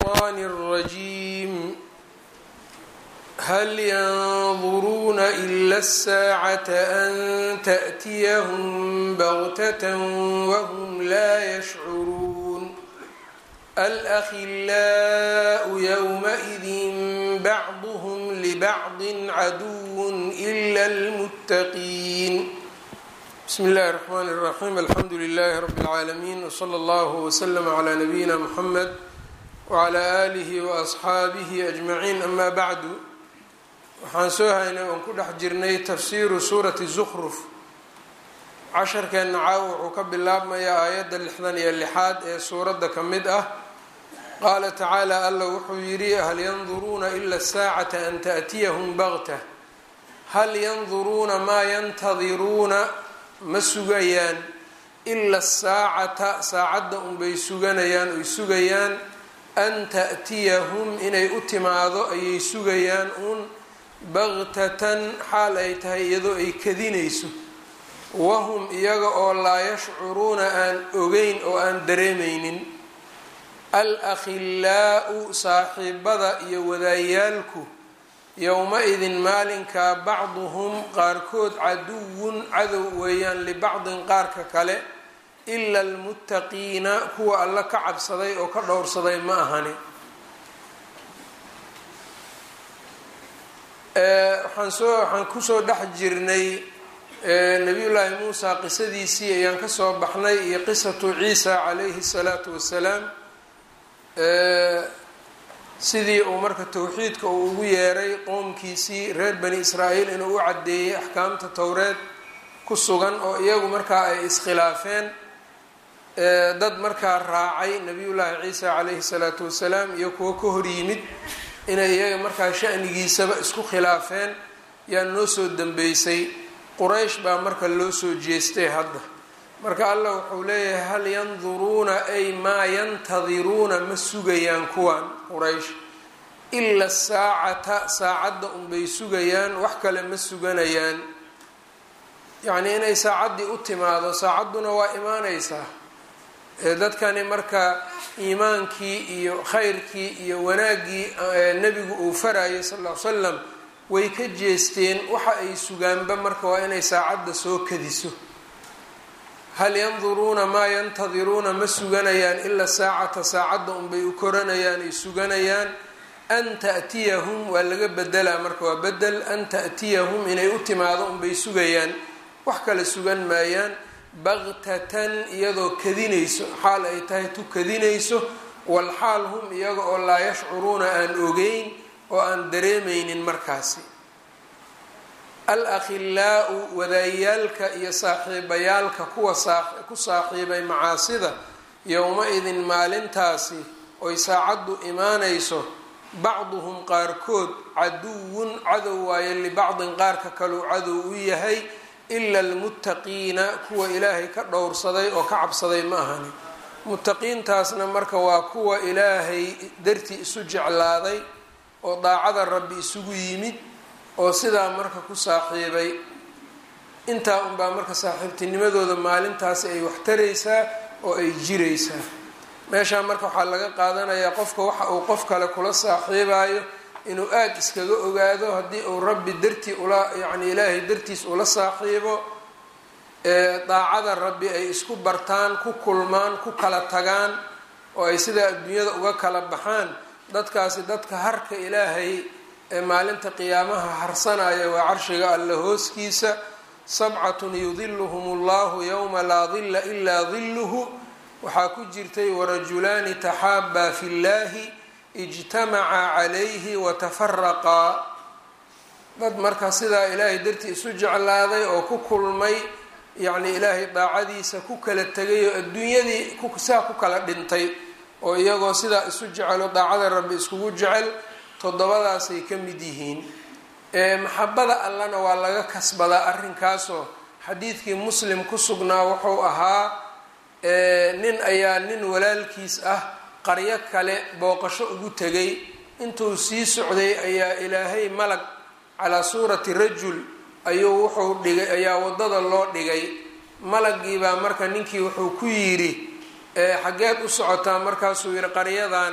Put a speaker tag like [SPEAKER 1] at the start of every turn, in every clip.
[SPEAKER 1] الشيطان الرجيم هل ينظرون إلا الساعة أن تأتيهم بغتة وهم لا يشعرون الأخلاء يومئذ بعضهم لبعض عدو إلا المتقين بسم الله الرحمن الرحيم الحمد لله رب العالمين وصلى الله وسلم على نبينا محمد وعلى آله وأصxaabihi أجمعين أما بعد waxaan soo haynay oon ku dhex jirnay tafsiiru suurati زkruf casharkeenna caaw wuxuu ka bilaabmayaa aayadda lixdan iyo lixaad ee suuradda ka mid ah qaala tacaala alla wuxuu yidhi hal yanduruuna ila الsaacata an taأtiyahum bagta hal yanduruuna maa yantadiruuna ma sugayaan ila asaacata saacadda unbay suganayaan oy sugayaan an ta'tiyahum inay u timaado ayay sugayaan uun baktatan xaal ay tahay iyadoo ay kadinayso wahum iyaga oo laa yashcuruuna aan ogeyn oo aan dareemaynin al akhilaa'u saaxiibada iyo wadaayaalku yowma-idin maalinkaa bacduhum qaarkood caduwun cadow weeyaan libacdin qaarka kale ila almuttaqiina kuwa alla ka cabsaday oo ka dhowrsaday ma ahani waxaan soo waxaan kusoo dhex jirnay nabiyullaahi muusa qisadiisii ayaan kasoo baxnay iyo qisatu ciisa calayhi salaatu wasalaam sidii uu marka towxiidka uu ugu yeeray qoomkiisii reer bani israa'iil inuu u caddeeyey axkaamta towreed ku sugan oo iyagu markaa ay iskhilaafeen dad markaa raacay nabiyullaahi ciisa calayhi salaatu wasalaam iyo kuwo ka hor yimid inay iyaga markaa shanigiisaba isku khilaafeen yaa noo soo dambeysay quraysh baa marka loo soo jeestay hadda marka allah wuxuu leeyahay hal yanduruuna ay maa yantadiruuna ma sugayaan kuwan quraysh ila saacata saacadda unbay sugayaan wax kale ma suganayaan yacnii inay saacaddii u timaado saacadduna waa imaaneysaa dadkani marka iimaankii iyo khayrkii iyo wanaaggii nebigu uu farayay sal ll ly slam way ka jeesteen waxa ay sugaanba marka waa inay saacadda soo kadiso hal yanduruuna maa yantadiruuna ma suganayaan ila saacata saacadda unbay u koranayaan ay suganayaan an ta'tiyahum waa laga bedelaa marka waa bedel an ta'tiyahum inay u timaado unbay sugayaan wax kale sugan maayaan baktatan iyadoo kadinayso xaal ay tahay tu kadinayso walxaal hum iyaga oo laa yashcuruuna aan ogeyn oo aan dareemaynin markaasi al akhilaau wadaayaalka iyo saaxiibayaalka kuwa ku saaxiibay macaasida yowma-idin maalintaasi oy saacaddu imaanayso bacduhum qaarkood caduwun cadow waaye libacdin qaarka kaleu cadow u yahay ila almuttaqiina kuwa ilaahay ka dhowrsaday oo ka cabsaday ma ahani muttaqiintaasna marka waa kuwa ilaahay dartii isu jeclaaday oo daacada rabbi isugu yimid oo sidaa marka ku saaxiibay intaa unbaa marka saaxiibtinimadooda maalintaasi ay wax taraysaa oo ay jiraysaa meeshaa marka waxaa laga qaadanayaa qofka waxa uu qof kale kula saaxiibayo inuu aada iskaga ogaado haddii uu rabbi dartii ula yacni ilaahay dartiis ula saaxiibo daacada rabbi ay isku bartaan ku kulmaan ku kala tagaan oo ay sidaa adduunyada uga kala baxaan dadkaasi dadka harka ilaahay ee maalinta qiyaamaha harsanaya waa carshiga alla hooskiisa sabcatun yudiluhum allahu yowma laa dilla ilaa dilluhu waxaa ku jirtay warajulaani taxaabaa fi llahi ijtamaca calayhi watafaraqaa dad marka sidaa ilaahay dartii isu jeclaaday oo ku kulmay yacni ilaahay daacadiisa ku kala tegay oo adduunyadii saa ku kala dhintay oo iyagoo sidaa isu jecelo daacada rabbi iskugu jecel toddobadaasay ka mid yihiin maxabada allana waa laga kasbadaa arrinkaasoo xadiidkii muslim ku sugnaa wuxuu ahaa nin ayaa nin walaalkiis ah qaryo kale booqasho ugu tegay intuu sii socday ayaa ilaahay malag calaa suurati rajul ayuu wuxuu dhigay ayaa waddada loo dhigay malagiibaa marka ninkii wuxuu ku yidhi xaggeed u socotaa markaasuu yidhi qaryadan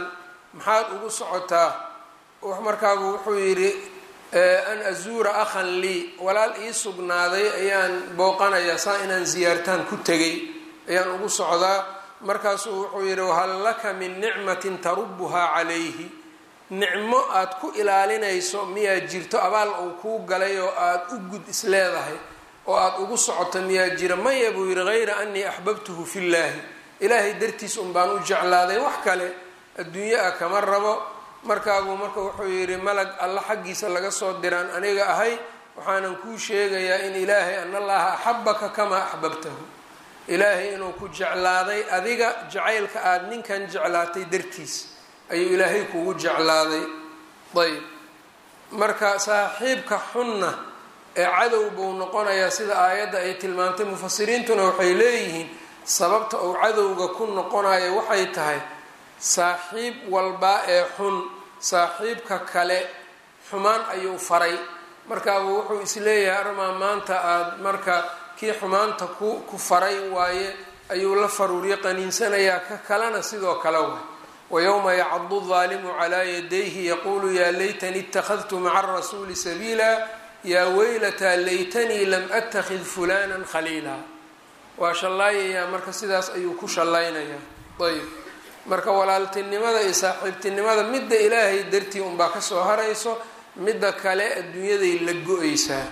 [SPEAKER 1] maxaad ugu socotaa markaabu wuxuu yidhi an azuura akhan lii walaal ii sugnaaday ayaan booqanayaa saa inaan ziyaartaan ku tegay ayaan ugu socdaa markaasuu wuxuu yidhi wahal laka min nicmatin tarubuhaa calayhi nicmo aad ku ilaalinayso miyaa jirto abaal uu kuu galay oo aad u gud isleedahay oo aada ugu socoto miyaa jira maya buu yidhi hayra anii axbabtuhu fillaahi ilaahay dartiis un baan u jeclaaday wax kale adduunyo ah kama rabo markaabuu marka wuxuu yidhi malag alla xaggiisa laga soo diraan aniga ahay waxaanan kuu sheegayaa in ilaahay an allaha axabaka kamaa axbabtahu ilaahay inuu ku jeclaaday adiga jacaylka aada ninkan jeclaatay dartiis ayuu ilaahay kugu jeclaaday ayb marka saaxiibka xunna ee cadow buu noqonayaa sida aayadda ay tilmaamtay mufasiriintuna waxay leeyihiin sababta uu cadowga ku noqonayo waxay tahay saaxiib walbaa ee xun saaxiibka kale xumaan ayuu faray markaabuu wuxuu isleeyahay armaa maanta aada marka kii xumaanta ku ku faray waaye ayuu la faruuryo qaniinsanayaa ka kalena sidoo kale way wayowma yacadu daalimu calaa yadayhi yaquulu yaa laytanii ittakhadtu maca arasuuli sabiila yaa weylataa laytanii lam attakhid fulanan khaliila waa shallaayayaa marka sidaas ayuu ku shallaynayaa ayb marka walaaltinimada iyo saaxiibtinimada midda ilaahay dartii unbaa kasoo harayso midda kale adduunyaday la go-aysaa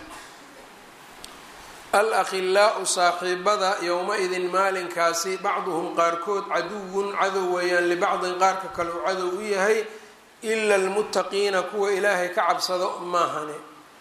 [SPEAKER 1] al akhilaau saaxiibada yowma-idin maalinkaasi bacduhum qaarkood caduwun cadow weeyaan libacdin qaarka kale uu cadow u yahay ila almuttaqiina kuwa ilaahay ka cabsado maahane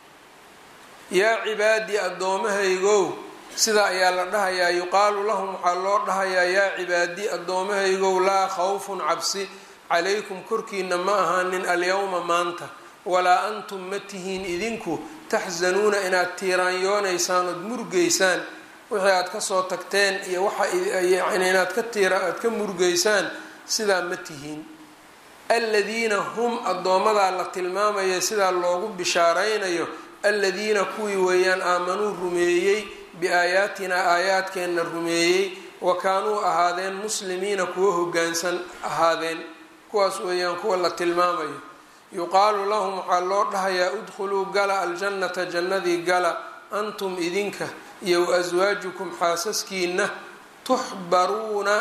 [SPEAKER 1] yaa cibaadii addoommahaygow sidaa ayaa la dhahayaa yuqaalu lahum waxaa loo dhahayaa yaa cibaadii addoommahaygow laa khawfun cabsi calaykum korkiina ma ahaanin alyowma maanta walaa antum ma tihiin idinku taxsanuuna inaad tiiraanyoonaysaan ood murgaysaan wixii aad kasoo tagteen iyo waxa yani inaad ka tiira aad ka murgaysaan sidaa ma tihiin aladiina hum addoomadaa la tilmaamaya sidaa loogu bishaaraynayo aladiina kuwii weeyaan aamanuu rumeeyey biaayaatinaa aayaadkeenna rumeeyey wa kaanuu ahaadeen muslimiina kuwa hogaansan ahaadeen kuwaas weeyaan kuwa la tilmaamayo yuqaalu lahum waxaa loo dhahayaa udkhuluu gala aljannata jannadii gala antum idinka iyo waaswaajukum xaasaskiina tuxbaruuna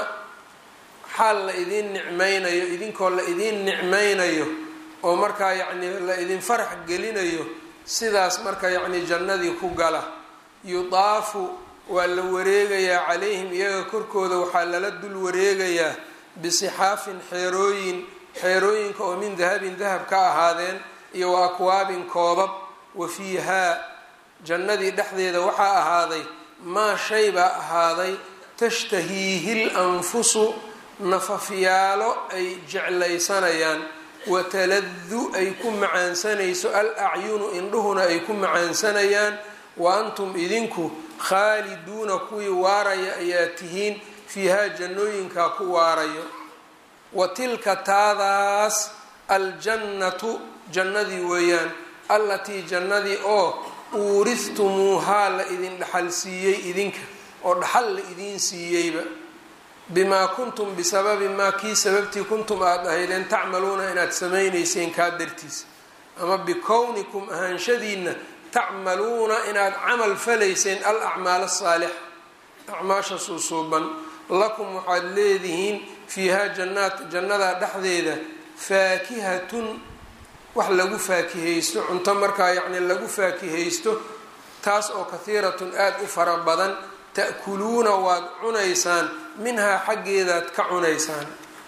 [SPEAKER 1] xaal la idiin nicmaynayo idinkoo la idiin nicmaynayo oo markaa yacnii la idin farax gelinayo sidaas marka yacnii jannadii ku gala yudaafu waa la wareegayaa calayhim iyaga korkooda waxaa lala dul wareegayaa bisixaafin xeerooyin xeerooyinka oo min dahabin dahab ka ahaadeen iyo wa akwaabin koobab wa fiihaa jannadii dhexdeeda waxaa ahaaday maa shay baa ahaaday tashtahiihi l anfusu nafafyaalo ay jeclaysanayaan wataladu ay ku macaansanayso al acyunu indhuhuna ay ku macaansanayaan wa antum idinku khaaliduuna kuwii waaraya ayaa tihiin fiihaa jannooyinkaa ku waarayo wa tilka taadaas aljannatu jannadii weeyaan allatii jannadii oo uurihtumuuhaa la idin dhaxal siiyey idinka oo dhaxal la idiin siiyeyba bimaa kuntum bisababi maa kii sababtii kuntum aada ahaydeen tacmaluuna inaad samaynayseen kaa dartiisa ama bikownikum ahaanshadiinna tacmaluuna inaad camal falayseen al acmaal asaalixa acmaasha suusuuban lakum waxaad leedihiin fiihaa jannaat jannadaa dhexdeeda faakihatun wax lagu faakihaysto cunto markaa yacni lagu faakihaysto taas oo kahiiratun aada u fara badan ta'kuluuna waad cunaysaan minhaa xaggeedaad ka cunaysaan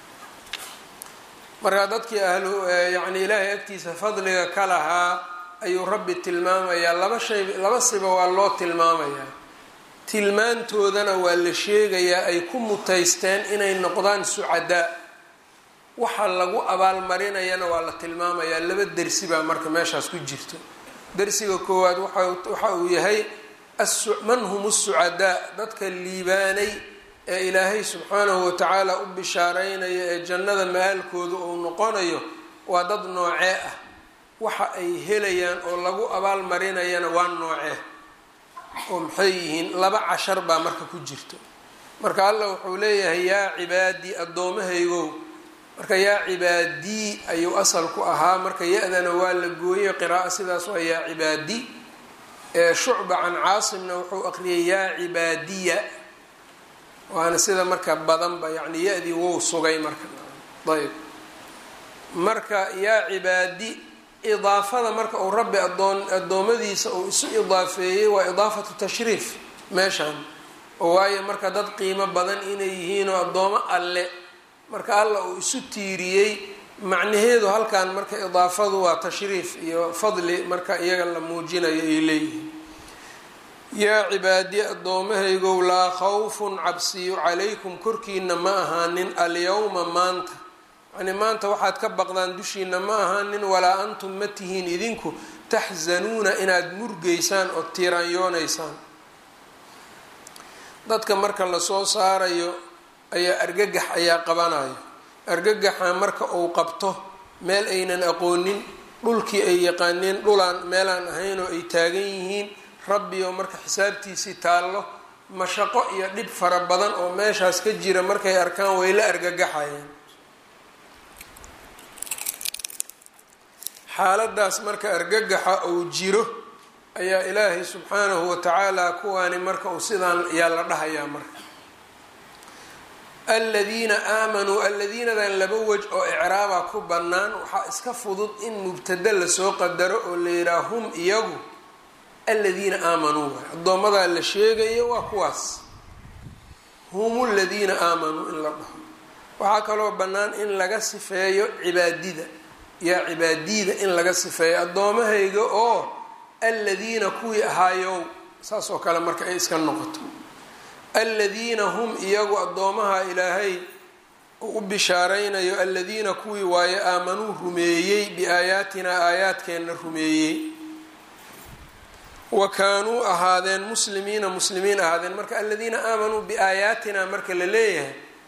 [SPEAKER 1] markaa dadkii ahlu yacni ilaahay agtiisa fadliga ka lahaa ayuu rabbi tilmaamayaa laba shay laba siba waa loo tilmaamayaa tilmaantoodana waa la sheegayaa ay ku mutaysteen inay noqdaan sucadaa waxa lagu abaalmarinayana waa la tilmaamayaa laba dersi baa marka meeshaas ku jirto dersiga koowaad waxa uu yahay man hum sucadaa dadka liibaanay ee ilaahay subxaanahu watacaala u bishaaraynaya ee jannada ma-aalkooda uu noqonayo waa dad noocee ah waxa ay helayaan oo lagu abaalmarinayana waa noocee oo maxay yihiin laba cashar baa marka ku jirto marka allah wuxuu leeyahay yaa cibaadii addoommahaygow marka yaa cibaadii ayuu asal ku ahaa marka ya-dana waa la gooyey qiraa'o sidaas waa yaa cibaadi shucba can caasimna wuxuu aqriyay yaa cibaadiya waana sida marka badanba yani ya-dii wou sugay marka ayb marka yaa cibaadi idaafada marka uu rabbi adoon addoommadiisa uu isu idaafeeyey waa idaafatu tashriif meeshan oo waayo marka dad qiimo badan inay yihiin oo addoomo alle marka alla uu isu tiiriyey macnaheedu halkan marka idaafadu waa tashriif iyo fadli marka iyaga la muujinayo ay leeyihiin yaa cibaadi addoommahaygow laa khawfun cabsiyo calaykum korkiina ma ahaanin alyawma maanta yani maanta waxaad ka baqdaan dushiina ma ahaanin walaa antum ma tihiin idinku taxsanuuna inaad murgeysaan oo tiiraanyoonaysaan dadka marka lasoo saarayo ayaa argagax ayaa qabanayo argagaxa marka uu qabto meel aynan aqoonin dhulkii ay yaqaaneen dhulaan meelaan ahayn oo ay taagan yihiin rabbi oo marka xisaabtiisii taallo mashaqo iyo dhib fara badan oo meeshaas ka jira markay arkaan way la argagaxayaan xaaladaas marka argagaxa uu jiro ayaa ilaahay subxaanahu watacaala kuwaani marka uu sidaan ayaa la dhahayaa marka aladiina aamanuu aladiinadan laba wej oo icraaba ku bannaan waxaa iska fudud in mubtada lasoo qadaro oo la yidhaha hum iyagu aladiina aamanuu waay addoomadaa la sheegayo waa kuwaas hum ladiina aamanuu in la dhaho waxaa kaloo bannaan in laga sifeeyo cibaadida yaa cibaadida in laga sifeeyo addoomahayga oo aladiina kuwii ahaayow saas oo kale marka ay iska noqoto aladiina hum iyagu addoomaha ilaahay uu u bishaaraynayo aladiina kuwii waaye aamanuu rumeeyey biaayaatinaa aayaadkeenna rumeeyey wa kaanuu ahaadeen muslimiina muslimiin ahaadeen marka aladiina aamanuu biaayaatina marka la leeyahay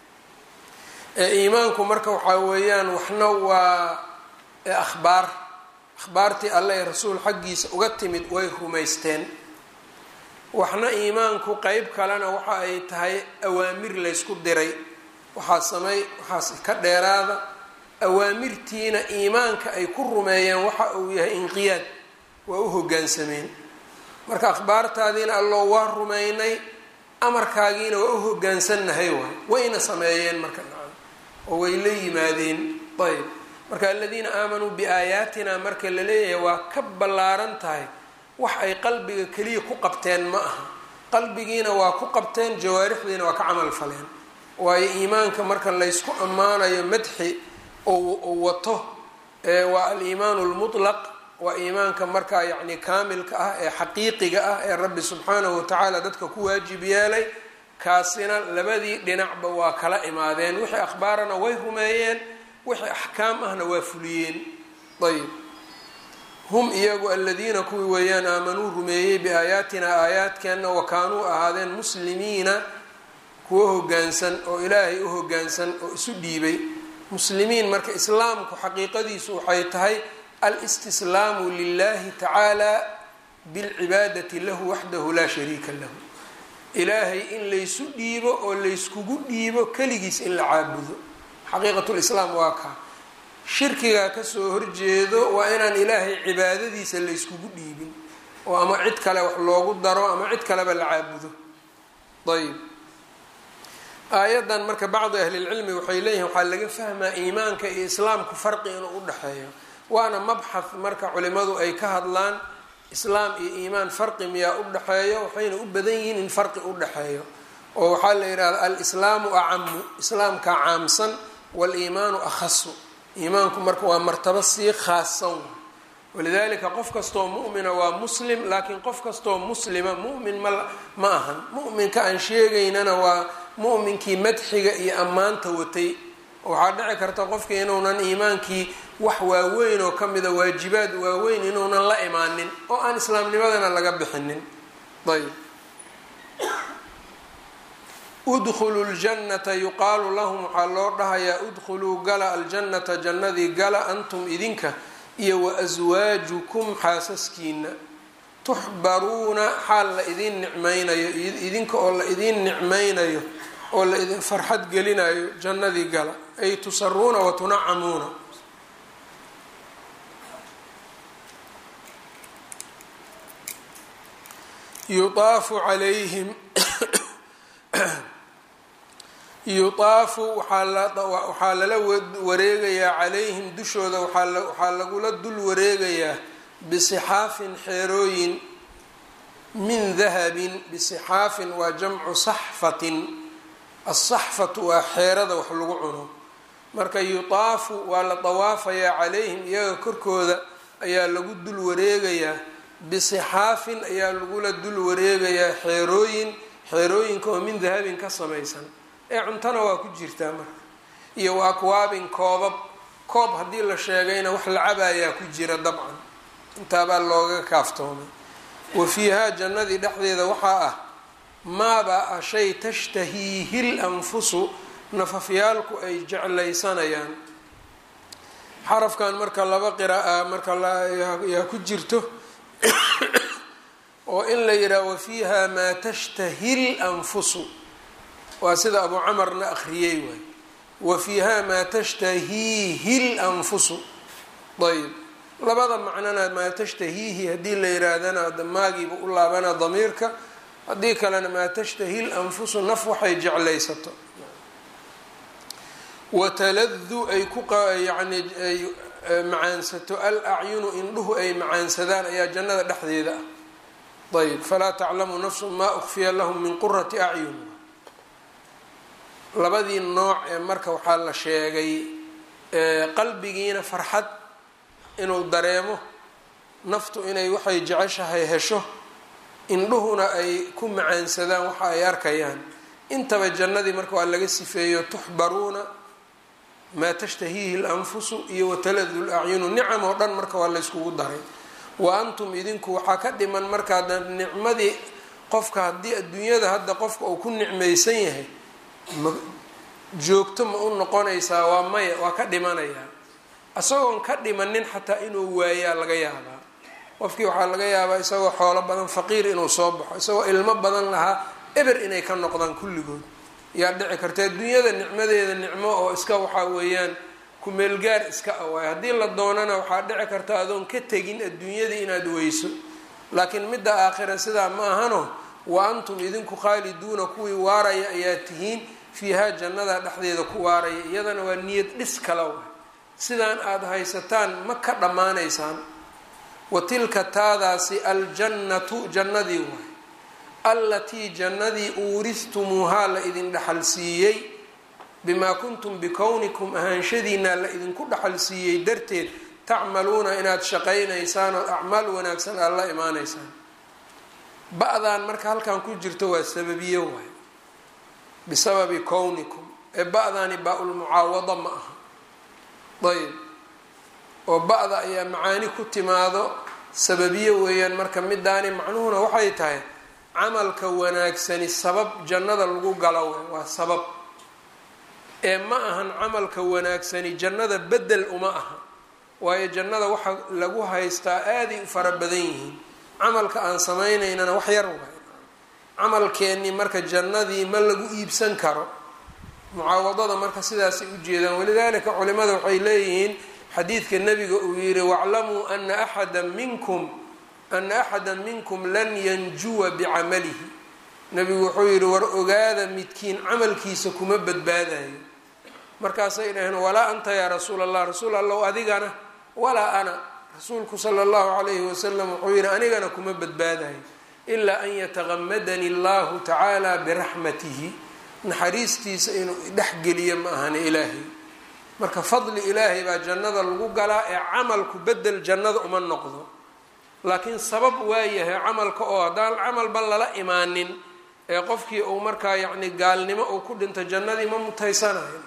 [SPEAKER 1] ee iimaanku marka waxaa weeyaan waxna waa akhbaar akhbaartii alle ee rasuul xaggiisa uga timid way rumaysteen waxna iimaanku qeyb kalena waxa ay tahay awaamir laysku diray waxaa samey waxaas ka dheeraada awaamirtiina iimaanka ay ku rumeeyeen waxa uu yahay inqiyaad waa u hoggaansameen marka akhbaartaadiina alloo waa rumaynay amarkaagiina waa u hoggaansannahay waay wayna sameeyeen marka nacam oo way la yimaadeen ayb marka aladiina aamanuu biaayaatina marka la leeyahay waa ka ballaaran tahay wax ay qalbiga keliya ku qabteen ma aha qalbigiina waa ku qabteen jawaarixdiina waa ka camal faleen waayo iimaanka marka laysku ammaanayo madxi ou wato waa aliimaanu lmutlaq waa iimaanka markaa yacni kaamilka ah ee xaqiiqiga ah ee rabbi subxaanahu watacaala dadka ku waajib yeelay kaasina labadii dhinacba waa kala imaadeen wixii akhbaarana way rumeeyeen wixii axkaam ahna waa fuliyeen ayb hum iyagu aladiina kuwii weeyaan aamanuu rumeeyey biaayaatina aayaadkeenna wa kaanuu ahaadeen muslimiina kuwo hogaansan oo ilaahay u hogaansan oo isu dhiibay muslimiin marka islaamku xaqiiqadiisu waxay tahay alistislaamu lilahi tacaala bilcibaadati lahu waxdahu laa shariika lahu ilaahay in laysu dhiibo oo layskugu dhiibo keligiis in la caabudo xaqiiqatulislaam waa kaa shirkigaa kasoo horjeedo waa inaan ilaahay cibaadadiisa layskugu dhiibin oo ama cid kale wax loogu daro ama cid kaleba la caabudo ayb aayaddan marka bacdi ahlilcilmi waxay leeyihin waxaa laga fahmaa iimaanka iyo islaamku farqi inuu udhexeeyo waana mabxath marka culimadu ay ka hadlaan islaam iyo iimaan farqi miyaa udhexeeyo waxayna u badan yihiin in farqi udhexeeyo oo waxaa la yidhahda alislaamu acamu islaamka caamsan waliimaanu akhasu iimaanku marka waa martabo sii khaasan walidalika qof kastoo mu'mina waa muslim laakiin qof kastoo muslima mu'min ma ma ahan mu'minka aan sheegaynana waa mu'minkii madxiga iyo ammaanta watay waxaa dhici karta qofkii inuunan iimaankii wax waaweyn oo ka mida waajibaad waaweyn inuunan la imaanin oo aan islaamnimadana laga bixinin ayb udkhulu ljannata yuqaalu lahum waxaa loo dhahayaa udkhuluu gala aljannata jannadii gala antum idinka iyo wa aswaajukum xaasaskiina tuxbaruuna xaal la idiin nicmaynayo idinka oo la idiin nicmaynayo oo la idin farxad gelinayo jannadii gala ay tusaruuna wa tunacamuuna yuaafu calayhim yutaafu waxaa lala wareegayaa calayhim dushooda waxaa lagula dul wareegayaa bisixaafin xeerooyin min dahabin bisixaafin waa jamcu saxfatin asaxfatu waa xeerada wax lagu cuno marka yutaafu waa la dawaafayaa calayhim iyaga korkooda ayaa lagu dul wareegayaa bisixaafin ayaa lagula dul wareegayaa xeerooyin xeerooyinka oo min dahabin ka samaysan ee cuntona waa ku jirtaa marka iyo wa akwaabin koobab koob haddii la sheegayna wax la cabayaa ku jira dabcan intaabaa looga kaaftoomay wa fiihaa jannadii dhexdeeda waxaa ah maabaa ah shay tashtahiihi l anfusu nafafyaalku ay jeclaysanayaan xarafkan marka laba qira'a marka yaa ku jirto oo in la yidhaha wa fiiha maa tashtahi l anfusu waa sida abu camarna akhriyey waay wa fiiha maa tashtahiihi l anfusu ayb labada macnona maa tashtahiihi haddii la yihaahdana maagiiba u laabana damiirka haddii kalena maa tashtahi l anfusu naf waxay jeclaysato wataladu ay ku yani ay macaansato al acyunu indhuhu ay macaansadaan ayaa jannada dhexdeeda ah ayb falaa taclamu nafsu maa ukfiya lahum min qurati acyun labadii nooc ee marka waxaa la sheegay qalbigiina farxad inuu dareemo naftu inay waxay jeceshahay hesho indhuhuna ay ku macaansadaan waxa ay arkayaan intaba jannadii marka waa laga sifeeyo tuxbaruuna maa tashtahiihi lanfusu iyo wataladu lacyunu nicam oo dhan marka waa layskugu daray wa antum idinku waxaa ka dhiman markaa nicmadii qofka haddii adduunyada hadda qofka uu ku nicmaysan yahay ma joogto ma u noqonaysaa waa maya waa ka dhimanayaa isagoon ka dhimanin xataa inuu waayaa laga yaabaa qofkii waxaa laga yaabaa isagoo xoolo badan faqiir inuu soo baxo isagoo ilmo badan lahaa eber inay ka noqdaan kulligood yaa dhici karta adduunyada nicmadeeda nicmo oo iska waxaa weeyaan kumeelgaar iska awaay haddii la doonana waxaa dhici karta adoon ka tegin adduunyadii inaad weyso laakiin midda aakhira sidaa ma ahano wa antum idinku khaaliduuna kuwii waaraya ayaa tihiin fiihaa jannada dhexdeeda ku waaraya iyadana waa niyad dhis kala wa sidaan aada haysataan ma ka dhammaanaysaan wa tilka taadaasi aljannatu jannadii waay allatii jannadii uuristumuuhaa la idin dhaxal siiyey bimaa kuntum bikownikum ahaanshadiinaa la idinku dhaxal siiyey darteed tacmaluuna inaad shaqaynaysaan oo acmaal wanaagsan aad la imaanaysaan ba-daan marka halkan ku jirto waa sababiyo waay bisababi kownikum ee ba-daani baa-ulmucaawada ma aha ayb oo ba-da ayaa macaani ku timaado sababiyo weeyaan marka midaani macnuhuna waxay tahay camalka wanaagsani sabab jannada lagu galo waay waa sabab ee ma ahan camalka wanaagsani jannada bedel uma aha waayo jannada waxa lagu haystaa aaday u fara badan yihiin camalka aan samaynaynana wax yar waay camalkeennii marka jannadii ma lagu iibsan karo mucaawadada marka sidaasay ujeedaan walidaalika culimada waxay leeyihiin xadiidka nabiga uu yihi waclamuu ana axada minkum ana axada minkum lan yanjuwa bicamalihi nabigu wuxuu yihi war ogaada midkiin camalkiisa kuma badbaadayo markaasay dhaheen walaa anta yaa rasuul allah rasuul allow adigana walaa ana rasuulku sala allahu calayhi wasalam wuxuu yihi anigana kuma badbaadayo ilaa an yataqamadani allahu tacaala biraxmatihi naxariistiisa inuu dhexgeliyo ma ahani ilaahay marka fadli ilaahay baa jannada lagu galaa ee camalku bedel jannada uma noqdo laakiin sabab waayahay camalka oo haddaan camalba lala imaanin ee qofkii uu markaa yacni gaalnimo uu ku dhinto jannadii ma mutaysanayo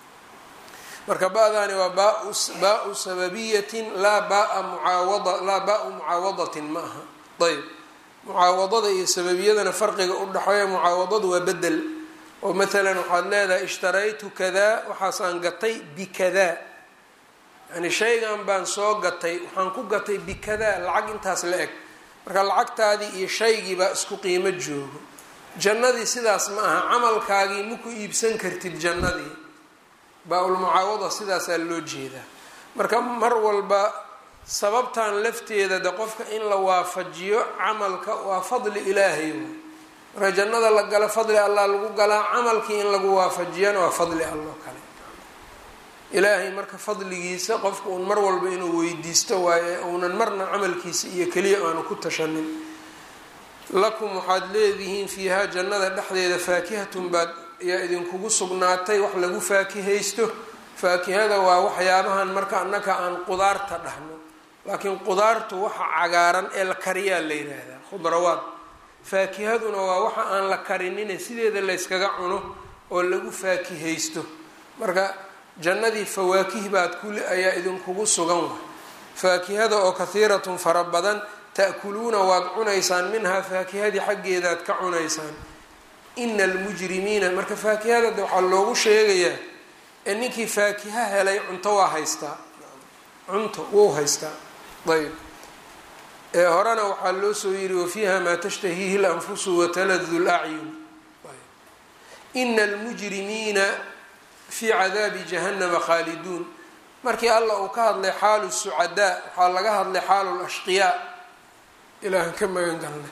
[SPEAKER 1] marka ba-daani waa baa-u sababiyatin laa baa mucaawada laa baa-u mucaawadatin ma aha ayb mucaawadada iyo sababiyadana farqiga u dhexeeya mucaawadadu waa bedel oo maalan waxaad leedahay ishtaraytu kadaa waxaasaan gatay bikadaa yani shaygan baan soo gatay waxaan ku gatay bikadaa lacag intaas la eg marka lacagtaadii iyo shaygiibaa isku qiimo joogo jannadii sidaas ma aha camalkaagii maku iibsan kartid jannadii baa-ulmucaawada sidaasaa loo jeedaa marka mar walba sababtan lafteeda de qofka in la waafajiyo camalka waa fadli ilaahay marka jannada la galo fadli allah lagu galaa camalkii in lagu waafajiyana waa fadli alloo kale ilaahay marka fadligiisa qofka uun mar walba inuu weydiisto waaye uunan marna camalkiisa iyo keliya aanu ku tashanin lakum waxaad leedihiin fiihaa jannada dhexdeeda faakihatun baad ayaa idinkugu sugnaatay wax lagu faakihaysto faakihada waa waxyaabahan marka annaka aan qudaarta dhahno laakiin qudaartu waxa cagaaran ee la kariyaa la yidhaahdaa khudrawaad faakihaduna waa waxa aan la karinine sideeda layskaga cuno oo lagu faakihaysto marka jannadii fawaakih baad kuli ayaa idinkugu sugan wa faakihada oo kahiiratun fara badan ta'kuluuna waad cunaysaan minhaa faakihadii xaggeedaad ka cunaysaan ina almujrimiina marka faakihadada waxaa loogu sheegayaa ee ninkii faakiha helay cunto waa haystaa cunto wou haystaa ayb ee horena waxaa loo soo yiri wafiiha maa tashtahiihi lanfusu wataladu lacyun ina almujrimiina fii cadaabi jahannama khaaliduun markii allah uu ka hadlay xaalu sucadaa waxaa laga hadlay xaalu lashqiyaa ilaahan ka magan galnay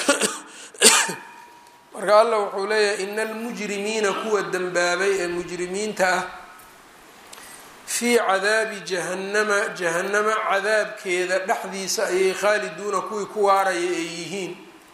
[SPEAKER 1] marka allah wuxuu leeyahay ina almujrimiina kuwa dembaabay ee mujrimiinta ah fii cadaabi jahannama jahannama cadaabkeeda dhexdiisa ayay khaaliduuna kuwii ku waaraya ay yihiin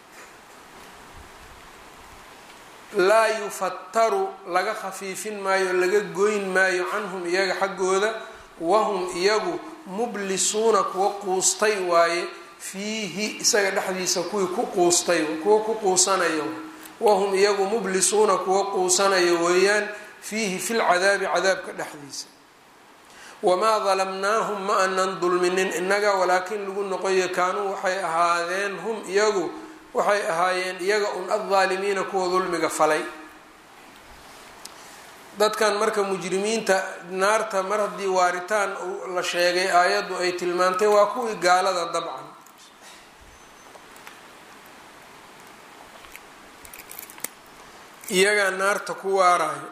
[SPEAKER 1] laa yufattaru laga khafiifin maayo laga goyn maayo canhum iyaga xaggooda wahum iyagu mublisuuna kuwa quustay waaye fiihi isaga dhexdiisa kuwii ku quustay kuwa ku quusanayo wahum iyagu mublisuuna kuwa quusanayo weeyaan fiihi fi lcadaabi cadaabka dhexdiisa wamaa dalamnaahum ma anan dulminin innaga walaakin lagu noqoyo kaanuu waxay ahaadeen hum iyagu waxay ahaayeen iyaga un addaalimiina kuwa dulmiga falay dadkan marka mujrimiinta naarta mar haddii waaritaan la sheegay aayaddu ay tilmaantay waa kuwii gaalada dabcan iyagaa naarta ku waarayo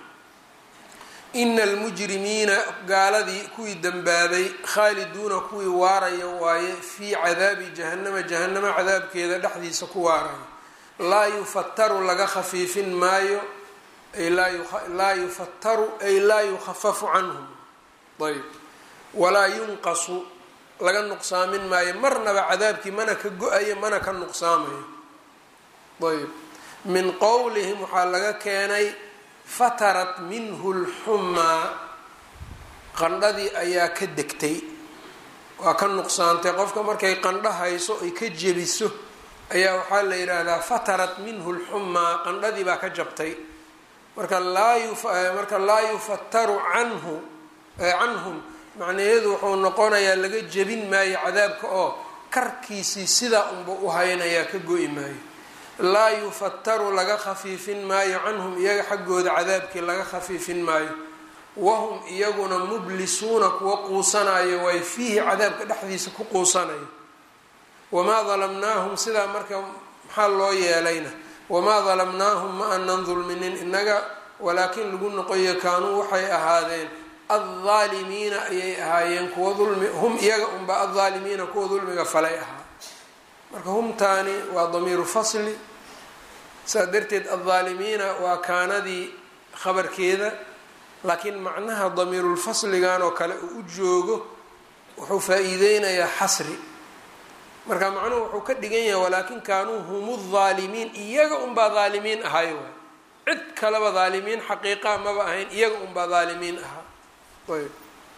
[SPEAKER 1] ina almujrimiina gaaladii kuwii dembaabay khaaliduuna kuwii waaraya waaye fii cadaabi jahannama jahannama cadaabkeeda dhexdiisa ku waarayo laa yufattaru laga khafiifin maayo ay laa yufattaru ay laa yukhafafu canhum ayb walaa yunqasu laga nuqsaamin maayo marnaba cadaabkii mana ka go-ayo mana ka nuqsaamayo ayb min qowlihim waxaa laga keenay fatarat minhu lxumaa qandhadii ayaa ka degtay waa ka nuqsaantay qofka markay qandho hayso ay ka jebiso ayaa waxaa la yidhaahdaa fatarat minhu lxumaa qandhadii baa ka jabtay marka laamarka laa yufattaru canhu canhum macnaheedu wuxuu noqonayaa laga jebin maayo cadaabka oo karkiisii sidaa unba u haynayaa ka go-i maayo laa yufattaru laga khafiifin maayo canhum iyaga xaggooda cadaabkii laga khafiifin maayo wahum iyaguna mublisuuna kuwa quusanayo way fiihi cadaabka dhexdiisa ku quusanayo wamaa dalamnaahum sidaa marka maxaa loo yeelayna wamaa dalamnaahum ma anan dulminin inaga walaakin lagu noqoyo kaanuu waxay ahaadeen addaalimiina ayay ahaayeen kuwa dulmi hum iyaga unba addaalimiina kuwa dulmiga falay ahaa marka humtaani waa damiiru fasli saa darteed addaalimiina waa kaanadii khabarkeeda laakiin macnaha damiirulfasligan oo kale uu u joogo wuxuu faa-iideynayaa xasri marka macnuhu wuxuu ka dhigan yahay walaakin kaanuu hum ddaalimiin iyaga unbaa daalimiin ahay waay cid kaleba daalimiin xaqiiqa maba ahayn iyaga unbaa daalimiin ahaa ayb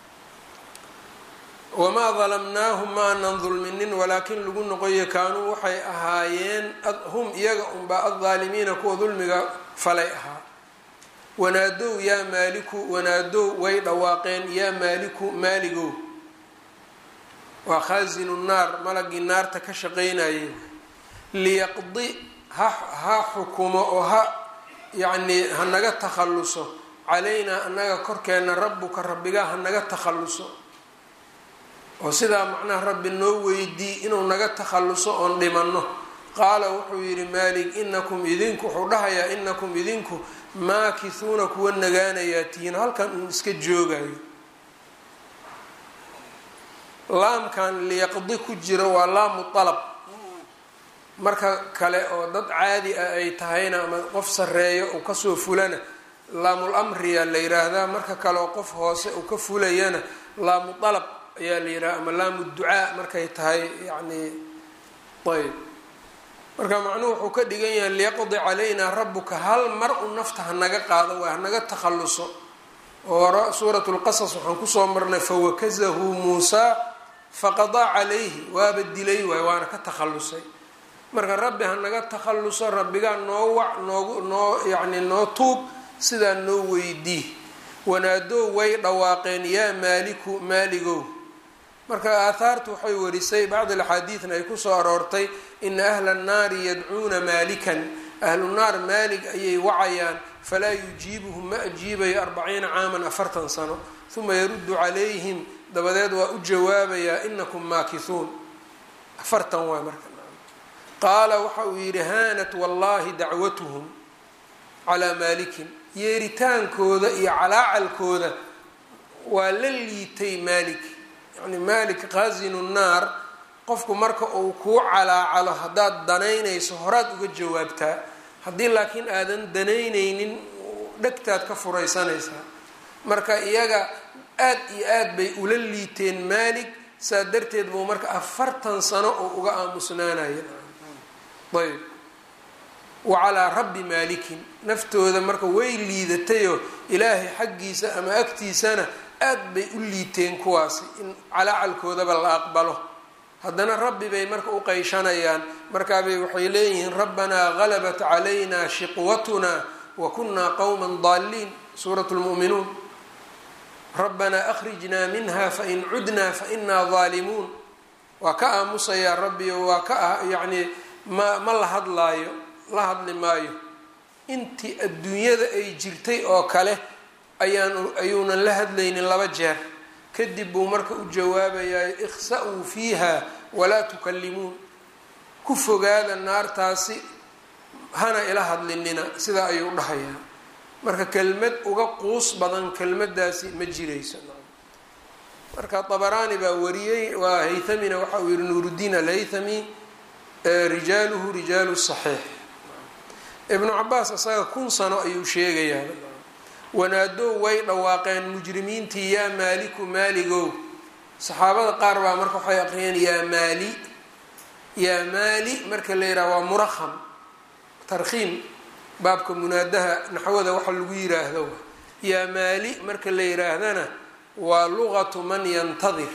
[SPEAKER 1] wamaa dalamnaahum ma anan dulminin walaakin lagu noqoyo kaanuu waxay ahaayeen hum iyaga unbaa addaalimiina kuwa dulmiga falay ahaa wanaadow yaa maaliku wanaadow way dhawaaqeen yaa maaliku maaligow waa khaasinu naar malagii naarta ka shaqeynayay liyaqdi ha ha xukumo oo ha yacnii hanaga takhalluso calaynaa annaga korkeena rabbuka rabbigaa hanaga takhalluso oo sidaa macnaha rabbi noo weydii inuu naga takhalluso oon dhimanno qaala wuxuu yidhi maalik inakum idinku wuxuu dhahayaa inakum idinku maakisuuna kuwa nagaanayaa tihiin halkan uun iska joogayo laamkan liyaqdi ku jiro waa laamu dalab marka kale oo dad caadi ah ay tahayna ama qof sareeyo uu kasoo fulana laamul amriya la yiraahdaa marka kale oo qof hoose uu ka fulayana laamu dalab ayaa la yidhaha ama laamu ducaa markay tahay yacni ayb marka macnuhu wuxuu ka dhigan yahay liyaqdi calaynaa rabuka hal mar u nafta hanaga qaado waa hanaga takhalluso oo suurat lqasas waxaan kusoo marnay fawakazahu muusaa faqadaa calayhi waaba dilay waay waana ka takhallusay marka rabbi hanaga takhalluso rabbigaa noo wac noogu noo yacni noo tuug sidaa noo weydii wanaadoo way dhawaaqeen yaa maaliku maaligow marka aathaartu waxay warisay bacdi axaadiidna ay kusoo aroortay ina ahla annaari yadcuuna maalikan ahlu naar maalig ayay wacayaan falaa yujiibuhum ma ajiibayo arbaciina caaman afartan sano uma yaruddu calayhim dabadeed waa u jawaabayaa inakum maakisuun afartan waay marka qaala waxa uu yidhi haanat wallahi dacwatuhum calaa maalikin yeeritaankooda iyo calaacalkooda waa la liitay maalik yani maalik qaasinu naar qofku marka uu kuu calaacalo haddaad danaynayso horaad uga jawaabtaa haddii laakiin aadan danaynaynin dhegtaad ka furaysanaysaa marka iyaga aad iyo aad bay ula liiteen maalik saa darteed buu marka afartan sano oo uga aamusnaanaya ayb wa calaa rabbi maalikin naftooda marka way liidatayoo ilaahay xaggiisa ama agtiisana aad bay u liiteen kuwaasi in calaacalkoodaba la aqbalo haddana rabbi bay marka u qeyshanayaan markaabay waxay leeyihiin rabbanaa galabat calayna shiqwatuna wa kunaa qowman daaliin suurat lmu'minuun rabbanaa akhrijnaa minha fain cudnaa fainaa daalimuun waa ka aamusayaa rabbiyo waa ka yacnii ma ma la hadlaayo la hadli maayo intii adduunyada ay jirtay oo kale ayaan ayuunan la hadlaynin laba jeer kadib buu marka u jawaabayaa ikhsa-uu fiiha walaa tukallimuun ku fogaada naartaasi hana ila hadlinina sidaa ayuu dhahayaa marka kelmad uga quus badan kelmadaasi ma jirayso marka dabaraani baa wariyey waa haythamina waxa uu yihi nuuruddiin alhaythami rijaaluhu rijaalu saxiix ibnu cabaas isaga kun sano ayuu sheegayaa wanaadoo way dhawaaqeen mujrimiintii yaa maaliku maaligow saxaabada qaar baa marka waxay aqriyeen yaa maali yaa maali marka la yidhaha waa muraham tarkhiim baabka munaadaha naxwada waxa lagu yiraahdo yaa maali marka la yiraahdana waa luqatu man yantadir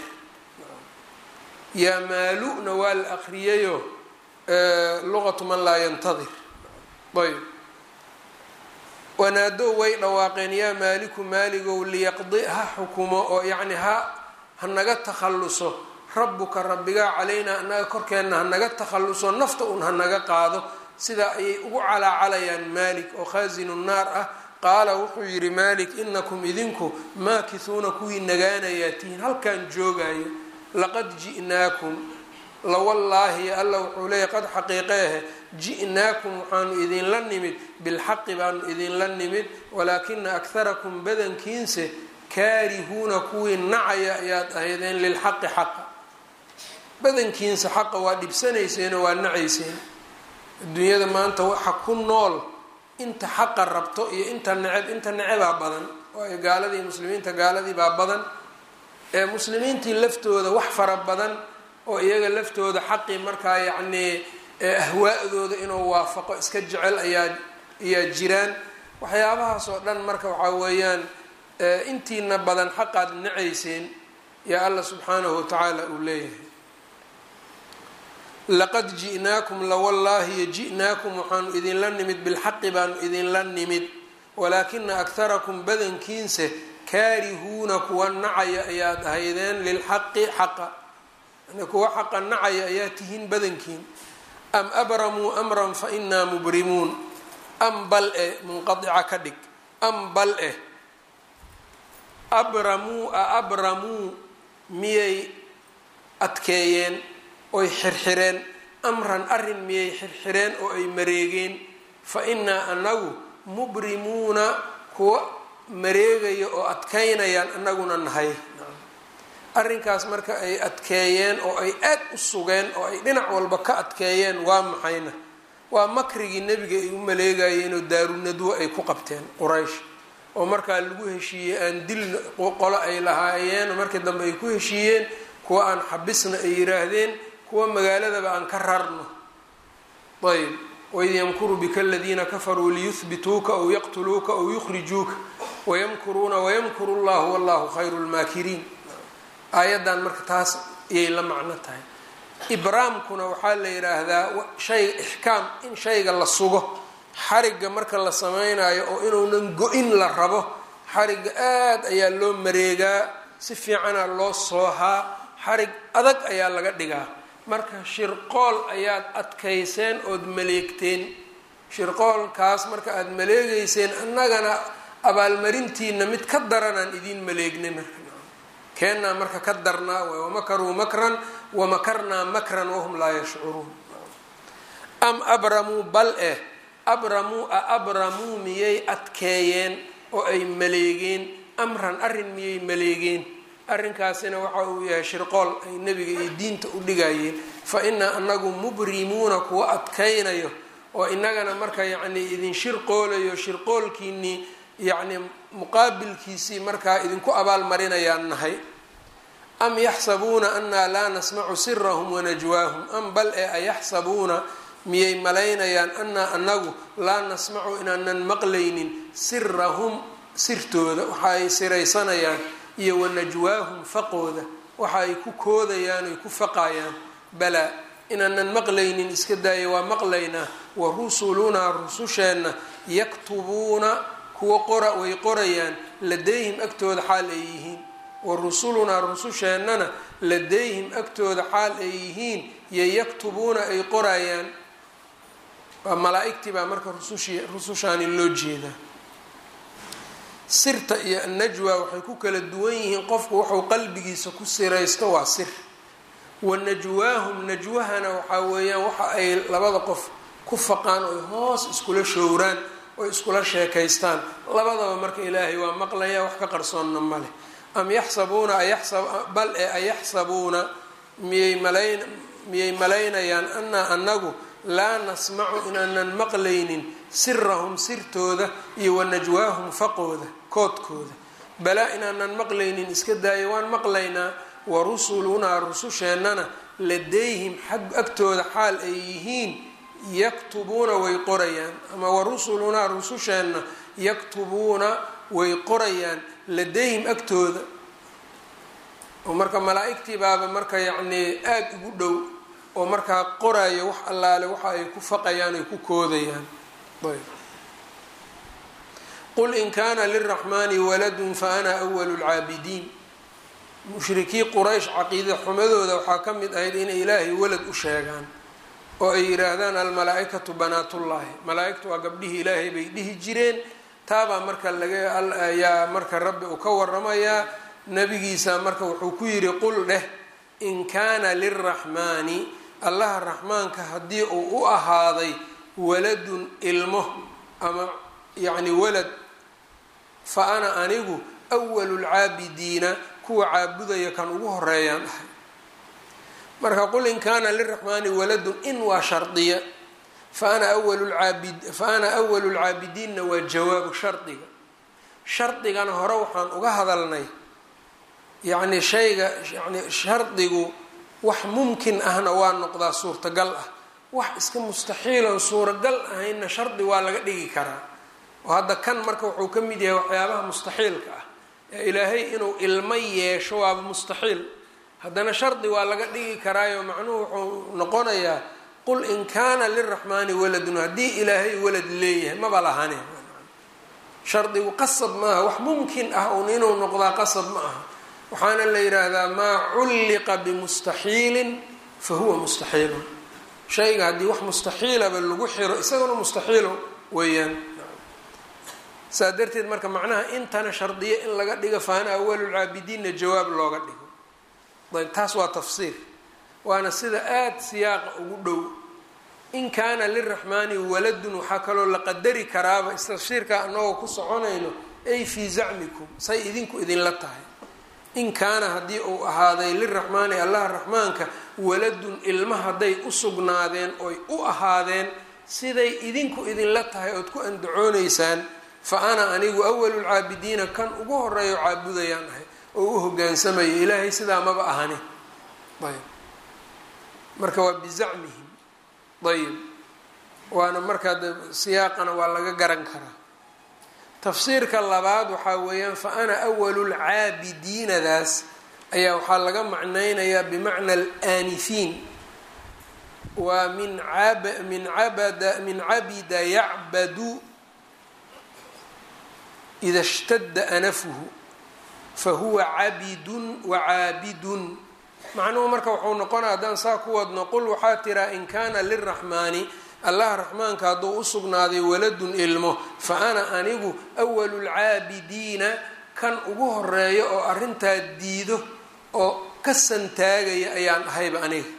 [SPEAKER 1] yaa maaluna waa la aqriyayo luqatu man laa yantadir ayb wanaadoo way dhawaaqeen yaa maaliku maaligow liyaqdi ha xukumo oo yacni ha hanaga takhalluso rabbuka rabbigaa calaynaa anaga korkeenna hanaga takhalluso nafta un hanaga qaado sidaa ayay ugu calaacalayaan maalik oo khaasinu naar ah qaala wuxuu yidhi maalik inakum idinku maakisuuna kuwii nagaanayaa tihiin halkaan joogayo laqad ji'naakum lawallaahi alla wuxuu leeyahy qad xaqiiqeehe ji'naakum waxaanu idinla nimid bilxaqi baanu idinla nimid walaakina akharakum badankiinse kaarihuuna kuwii nacaya ayaad ahaydeen lilxaqi xaqa badankiinsa xaqa waa dhibsanayseeno waa nacayseen adduunyada maanta waxa ku nool inta xaqa rabto iyo inta neceb inta necebaa badan waayo gaaladii muslimiinta gaaladii baa badan ee muslimiintii laftooda wax fara badan oo iyaga laftooda xaqii markaa yacnii ahwaa'dooda inuu waafaqo iska jecel ayaa ayaa jiraan waxyaabahaas oo dhan marka waxaa weeyaan intiina badan xaqaad nacayseen yaa alla subxaanahu watacaala uu leeyahay laqad ji'naakum lawallaahi ji'naakum waxaanu idinla nimid bilxaqi baanu idinla nimid walaakina akharakum badankiinse kaarihuuna kuwa nacaya ayaad ahaydeen lilxaqi xaqa yani kuwa xaqa nacaya ayaa tihiin badankiin am abramuu amran fa inaa mubrimuun am bal e munqadica ka dhig am bal eh abramuu a abramuu miyay adkeeyeen oy xirxireen amran arrin miyay xirxireen oo ay mareegeen fa innaa anagu mubrimuuna kuwa mareegaya oo adkaynayaan anaguna nahay arrinkaas marka ay adkeeyeen oo ay aad u sugeen oo ay dhinac walba ka adkeeyeen waa maxayna waa makrigii nebiga ay u maleegayeenoo daarunadwo ay ku qabteen quraysh oo markaa lagu heshiiyey aan dil qolo ay lahaayeen markii dambe ay ku heshiiyeen kuwa aan xabisna ay yiraahdeen kuwa magaaladaba aan ka rarno ayb waid yamkuru bika aladiina kafaruu liyuhbituuka aw yaqtuluuka aw yukhrijuuka wayamkuruuna wayamkuru llahu wallahu khayru lmaakiriin aayaddan marka taas ayay la macno tahay ibraamkuna waxaa la yidhaahdaa shay ixkaam in shayga la sugo xarigga marka la sameynayo oo inuunan go-in la rabo xarigga aad ayaa loo mareegaa si fiicana loo soohaa xarig adag ayaa laga dhigaa marka shirqool ayaad adkayseen ood maleegteen shirqoolkaas marka aada maleegeyseen annagana abaalmarintiina mid ka daranaan idiin maleegnay marka keennaa marka ka darnaa waay wamakaruu makran wamakarnaa makran wahum laa yashcuruun am abramuu bal eh abramuu a abramuu miyay adkeeyeen oo ay maleegeen amran arrin miyay maleegeen arrinkaasina waxa uu yahay shirqool ay nebiga iyo diinta u dhigayeen fa inaa anagu mubrimuuna kuwa adkaynayo oo inagana marka yacnii idin shirqoolayo shirqoolkiinii yacni muqaabilkiisii markaa idinku abaalmarinayaan nahay am yaxsabuuna anaa laa nasmacu sirahum wanajwaahum am bal ee ayaxsabuuna miyay malaynayaan anaa anagu laa nasmacu inaanan maqlaynin sirahum sirtooda waxa ay siraysanayaan iyo wanajwaahum faqooda waxa ay ku koodayaan oy ku faqayaan balaa inaanan maqlaynin iska daaya waa maqlaynaa wa rusulunaa rususheenna yaktubuuna kuwa qora way qorayaan ladayhim agtooda xaal ay yihiin wa rusulunaa rususheennana ladayhim agtooda xaal ay yihiin yo yaktubuuna ay qorayaan waa malaa-igtii baa marka rusushi rusushaani loo jeedaa sirta iyo annajwa waxay ku kala duwan yihiin qofku wuxuu qalbigiisa ku siraysto waa sir wa najwaahum najwahana waxaa weeyaan waxa ay labada qof ku faqaan oy hoos iskula showraan oy iskula sheekaystaan labadaba marka ilaahay waa maqlaya wax ka qarsoonna maleh am yaxsabuuna bal ee ayaxsabuuna miyay malayn miyay malaynayaan anaa anagu laa nasmacu inaanan maqlaynin sirahum sirtooda iyo wanajwaahum faqooda koodkooda balaa inaanan maqlaynin iska daaya waan maqlaynaa wa rusulunaa rususheennana ladayhim xag agtooda xaal ay yihiin yaktubuuna way qorayaan ama wa rusulunaa rususheenna yaktubuuna way qorayaan ladayhim agtooda oo marka malaa-igtii baaba marka yacnii aada ugu dhow oo markaa qoraayo wax allaale waxa ay ku faqayaan ay ku koodayaan ayb qul in kaana liraxmaani waladun fa ana awalu lcaabidiin mushrikii quraysh caqiida xumadooda waxaa ka mid ahayd inay ilaahay walad u sheegaan oo ay yidhaahdaan almalaa-ikatu banaatullaahi malaa-igtu waa gabdhihii ilaahay bay dhihi jireen taabaa marka laga ayaa marka rabbi uu ka waramayaa nabigiisa marka wuxuu ku yidhi qul dheh in kaana liraxmaani allaha raxmaanka haddii uu u ahaaday waladun ilmo ama yacni walad fa ana anigu awalu lcaabidiina kuwa caabudaya kan ugu horeeyaan ahay marka qul in kaana liraxmaani waladun in waa shardiya fa ana awalulcaabid fa ana awalu lcaabidiinna waa jawaabu shardiga shardigana hore waxaan uga hadalnay yacni shayga yani shardigu wax mumkin ahna waa noqdaa suurtagal ah wax iska mustaxiiloon suuragal ahaynna shardi waa laga dhigi karaa oo hadda kan marka wuxuu ka mid yahay waxyaabaha mustaxiilka ah ee ilaahay inuu ilmo yeesho waaba mustaxiil haddana shardi waa laga dhigi karaayo macnuhu wuxuu noqonayaa qul in kaana liraxmaani waladun haddii ilaahay walad leeyahay maba lahane shardigu qasab maaha wax mumkin ah un inuu noqdaa qasab ma aha waxaana la yidhaahdaa maa culliqa bimustaxiilin fa huwa mustaxiilun shayga haddii wax mustaxiilaba lagu xiro isaguna mustaxiilo weeyaan saa darteed marka macnaha intana shardiyo in laga dhigo faana awalulcaabidiinna jawaab looga dhigo ayb taas waa tafsiir waana sida aada siyaaqa ugu dhow in kaana liraxmaani waladun waxaa kaloo la qadari karaaba istafsiirka anagoo ku soconayno ay fii zacmikum say idinku idinla tahay in kaana haddii uu ahaaday liraxmaani allah raxmaanka waladun ilma hadday u sugnaadeen oy u ahaadeen siday idinku idinla tahay ood ku andacoonaysaan fa ana anigu awalulcaabidiina kan ugu horeeyo caabudayaan ahay oo u hogaansamayo ilaahay sidaa maba ahani ayb marka waa bizacmihim ayib waana markaa de siyaaqana waa laga garan karaa tafsiirka labaad waxaa weeyaan fa ana awalulcaabidiinadaas ayaa waxaa laga macnaynayaa bimacna alaanifiin waa min ab min abada min cabida yacbadu ida shtadda anafuhu fa huwa cabidun wa caabidun macnuhu marka wuxuu noqonaya haddaan saa ku wadno qul waxaa tiraa in kaana liraxmaani allah raxmaanka hadduu u sugnaaday waladun ilmo fa ana anigu awalulcaabidiina kan ugu horeeya oo arrintaa diido oo ka santaagaya ayaan ahayba aniga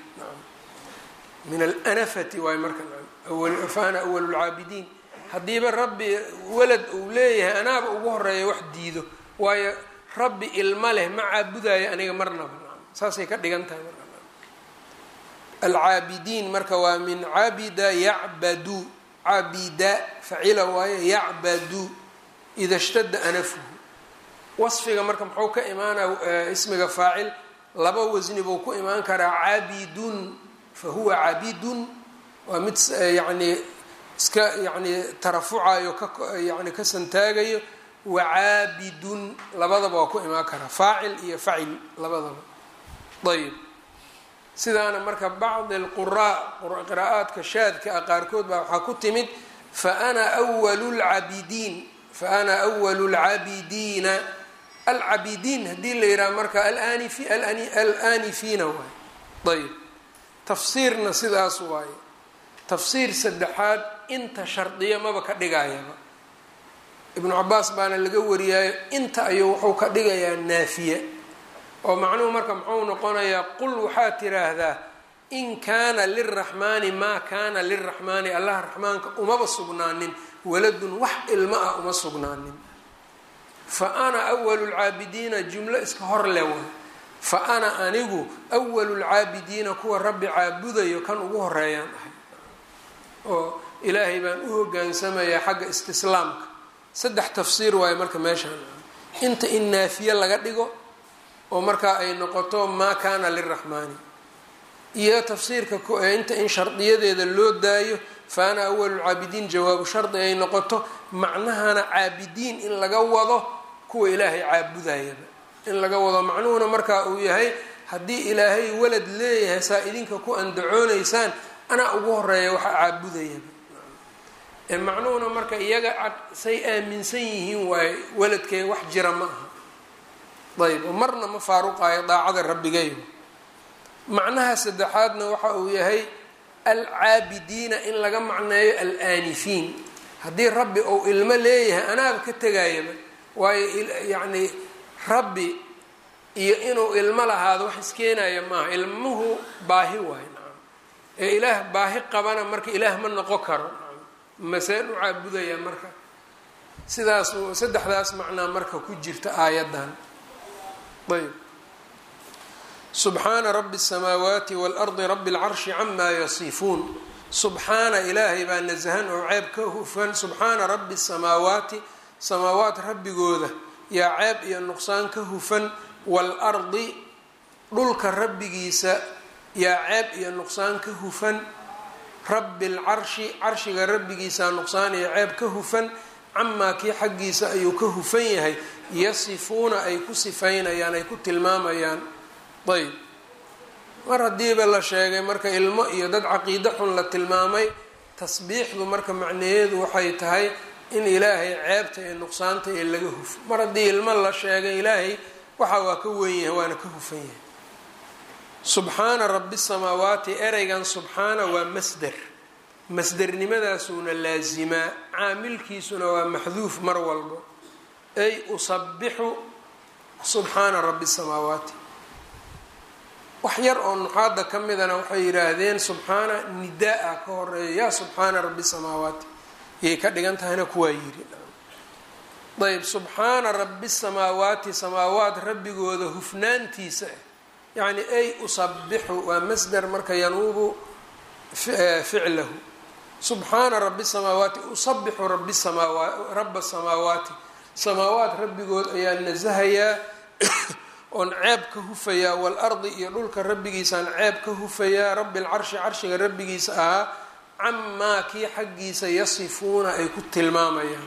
[SPEAKER 1] min alanafati waay marka fa ana awalulcaabidiin haddiiba rabbi walad uu leeyahay anaaba ugu horeeya wax diido waayo rabbi ilma leh ma caabudayo aniga marnaba saasay ka dhigan tahay marka alcaabidiin marka waa min cabida yacbadu cabida facila waaye yacbadu ida shtada anafuhu wasfiga marka muxuu ka imaanaa ismiga faacil laba wasni buu ku imaan karaa cabidun fa huwa cabidun waa mid yani iska yani tarafucayo ka yani ka santaagayo wacaabidun labadaba waa ku imaan karaa faacil iyo facil labadaba ayb sidaana marka bacdi alquraa qiraa'aadka shaadka ah qaarkood baa waxaa ku timid faana walu lcabidiin fa ana awalu lcabidiina alcabidiin haddii la yidhaha marka alaanifiina waay ayb tafsiirna sidaas waaye tafsiir saddexaad inta shardiya maba ka dhigayaba ibnu cabaas baana laga wariyaayo inta ayuu wuxuu ka dhigayaa naafiya oo macnuhu marka muxuu noqonayaa qul waxaad tiraahdaa in kaana liraxmaani maa kaana liraxmaani allah raxmaanka umaba sugnaanin waladun wax ilmo ah uma sugnaanin fa ana awalu lcaabidiina jumlo iska hor le way fa ana anigu awalu lcaabidiina kuwa rabbi caabudayo kan ugu horeeyaan ahay oo ilaahay baan u hogaansamayaa xagga istislaamka saddex tafsiir waayo marka meeshaan inta in naafiye laga dhigo oo markaa ay noqoto maa kaana liraxmaani iyo tafsiirka inta in shardiyadeeda loo daayo fa ana awalulcaabidiin jawaabu shardi ay noqoto macnahana caabidiin in laga wado kuwa ilaahay caabudayaba in laga wado macnuhuna markaa uu yahay haddii ilaahay walad leeyahay saa idinka ku andacoonaysaan anaa ugu horeeya waxa caabudayaba macnuhuna marka iyaga say aaminsan yihiin waaye waladkee wax jira ma aha ayb marna ma faaruqaayo daacada rabbigay macnaha saddexaadna waxa uu yahay alcaabidiina in laga macneeyo alaanifiin haddii rabbi ou ilmo leeyahay anaaba ka tegayaba waayo yacni rabbi iyo inuu ilmo lahaado wax iskeenaya maaha ilmuhu baahi waayo nacam ee ilaah baahi qabana marka ilaah ma noqon karo maseen u caabudayaa marka sidaas saddexdaas macnaa marka ku jirta aayaddan ayb subxaana rabi الsamaawaati wاlardi rabi اlcarshi camaa yasifuun subxaana ilaahay baa nasahan oo ceeb ka hufan subxaana rabi الsamaawaati samaawaat rabbigooda yaa ceeb iyo nuqsaan ka hufan waalardi dhulka rabbigiisa yaa ceeb iyo nuqsaan ka hufan rabi اlcarshi carshiga rabbigiisaa nuqsaan iyo ceeb ka hufan camaa kii xaggiisa ayuu ka hufan yahay yasifuuna ay ku sifaynayaan ay ku tilmaamayaan ayb mar haddiiba la sheegay marka ilmo iyo dad caqiide xun la tilmaamay tasbiixdu marka macnaheedu waxay tahay in ilaahay ceebta ee nuqsaanta ee laga hufo mar haddii ilmo la sheegay ilaahay waxa waa ka wen yahay waana ka hufan yahay subxaana rabi samaawaati ereygan subxaana waa masder masdernimadaasuuna laasimaa caamilkiisuna waa maxduuf mar walbo ay usabixu subxaana rabi samaawaati wax yar oo nuxaada ka midana waxay yidhaahdeen subxaana nidaa-a ka horeeya yaa subxaana rabbi samaawaati yay ka dhigan tahayna kuwaa yiri ayb subxaana rabbi samaawaati samaawaat rabbigooda hufnaantiisa yacni ay usabixu waa masder marka yanuubu ficlahu subxaana rabbi samaawaati usabixu rabi samaawa raba samaawaati samaawaat rabbigood ayaa nasahayaa oon ceeb ka hufayaa waalardi iyo dhulka rabbigiisaan ceeb ka hufayaa rabbi lcarshi carshiga rabbigiisa ahaa camaa kii xaggiisa yasifuuna ay ku tilmaamayaan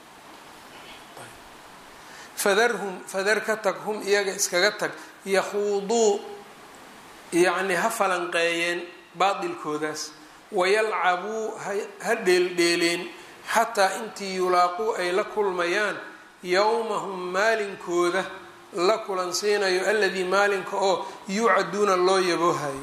[SPEAKER 1] fadarhum fadar ka tag hum iyaga iskaga tag yakhuuduu yacni ha falanqeeyeen baatilkoodaas wayalcabuu ha dheeldheeleen xataa intii yulaaquu ay la kulmayaan yowmahum maalinkooda la kulansiinayo aladii maalinka oo yuucaduuna loo yaboohayo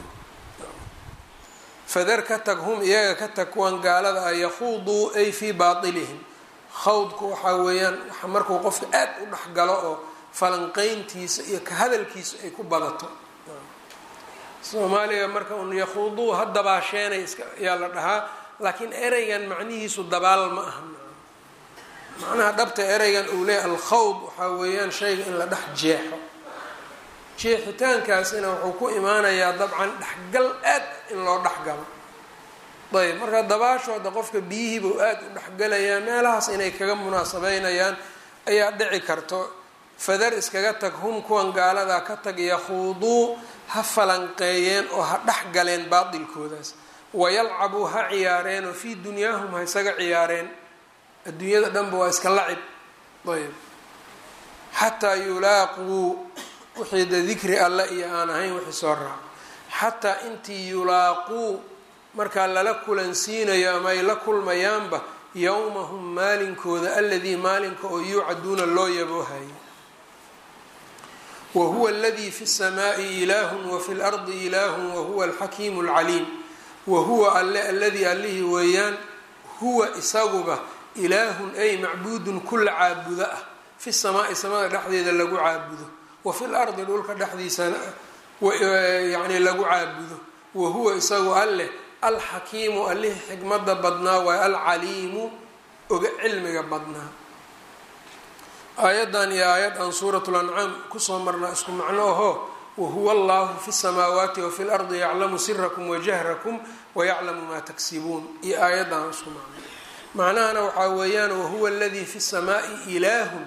[SPEAKER 1] fadar ka tag hum iyaga ka tag kuwan gaalada ah yakhuuduu ay fii baatilihim khawdku waxaa weeyaan markuu qofka aad u dhexgalo oo falanqeyntiisa iyo ka hadalkiisa ay ku badato soomaaliga marka un yakhuuduu ha dabaasheenay iska ayaa la dhahaa laakiin ereygan macnihiisu dabaal ma aha macnaha dhabta ereygan uu leeyahy alkhawd waxaa weeyaan shayga in la dhex jeexo jeexitaankaasina wuxuu ku imaanayaa dabcan dhexgal aad in loo dhexgalo ayb marka dabaashooda qofka biyihiibuu aad u dhexgalayaa meelahaas inay kaga munaasabeynayaan ayaa dhici karto fadar iskaga tag hum kuwan gaaladaa ka tag yakhuuduu ha falanqeeyeen oo ha dhex galeen baatilkoodaas wayalcabuu ha ciyaareen oo fii dunyaahum ha isaga ciyaareen adduunyada dhanba waa iska lacib ayb xataa yulaaquu wixii de dikri alle iyo aan ahayn wixii soo raac xataa intii yulaaquu markaa lala kulansiinayo ama ay la kulmayaanba yowmahum maalinkooda aladii maalinka oo yuucaduuna loo yaboohayo wa huwa aladii fi الsamaai ilaahun wafi lardi ilaahun wahuwa alxakiimu اlcaliim wa huwa alle aladii allihii weeyaan huwa isaguba ilaahun ay macbuudun kula caabudo ah fi samaai samada dhexdeeda lagu caabudo wa fi lardi dhulka dhexdiisana yani lagu caabudo wa huwa isagu alleh alxakiimu allihii xikmada badnaa waay alcaliimu oga cilmiga badnaa aayaddan iyo aayad aan suurat lancaam kusoo marnaa isku macno aho wahuwa allahu fi samaawaati wafi lardi yaclamu sirakum wajahrakum wayaclamu maa taksibuun iyo aayaddan isku macno macnahana waxaa weeyaan wahuwa aladii fi samaai ilaahun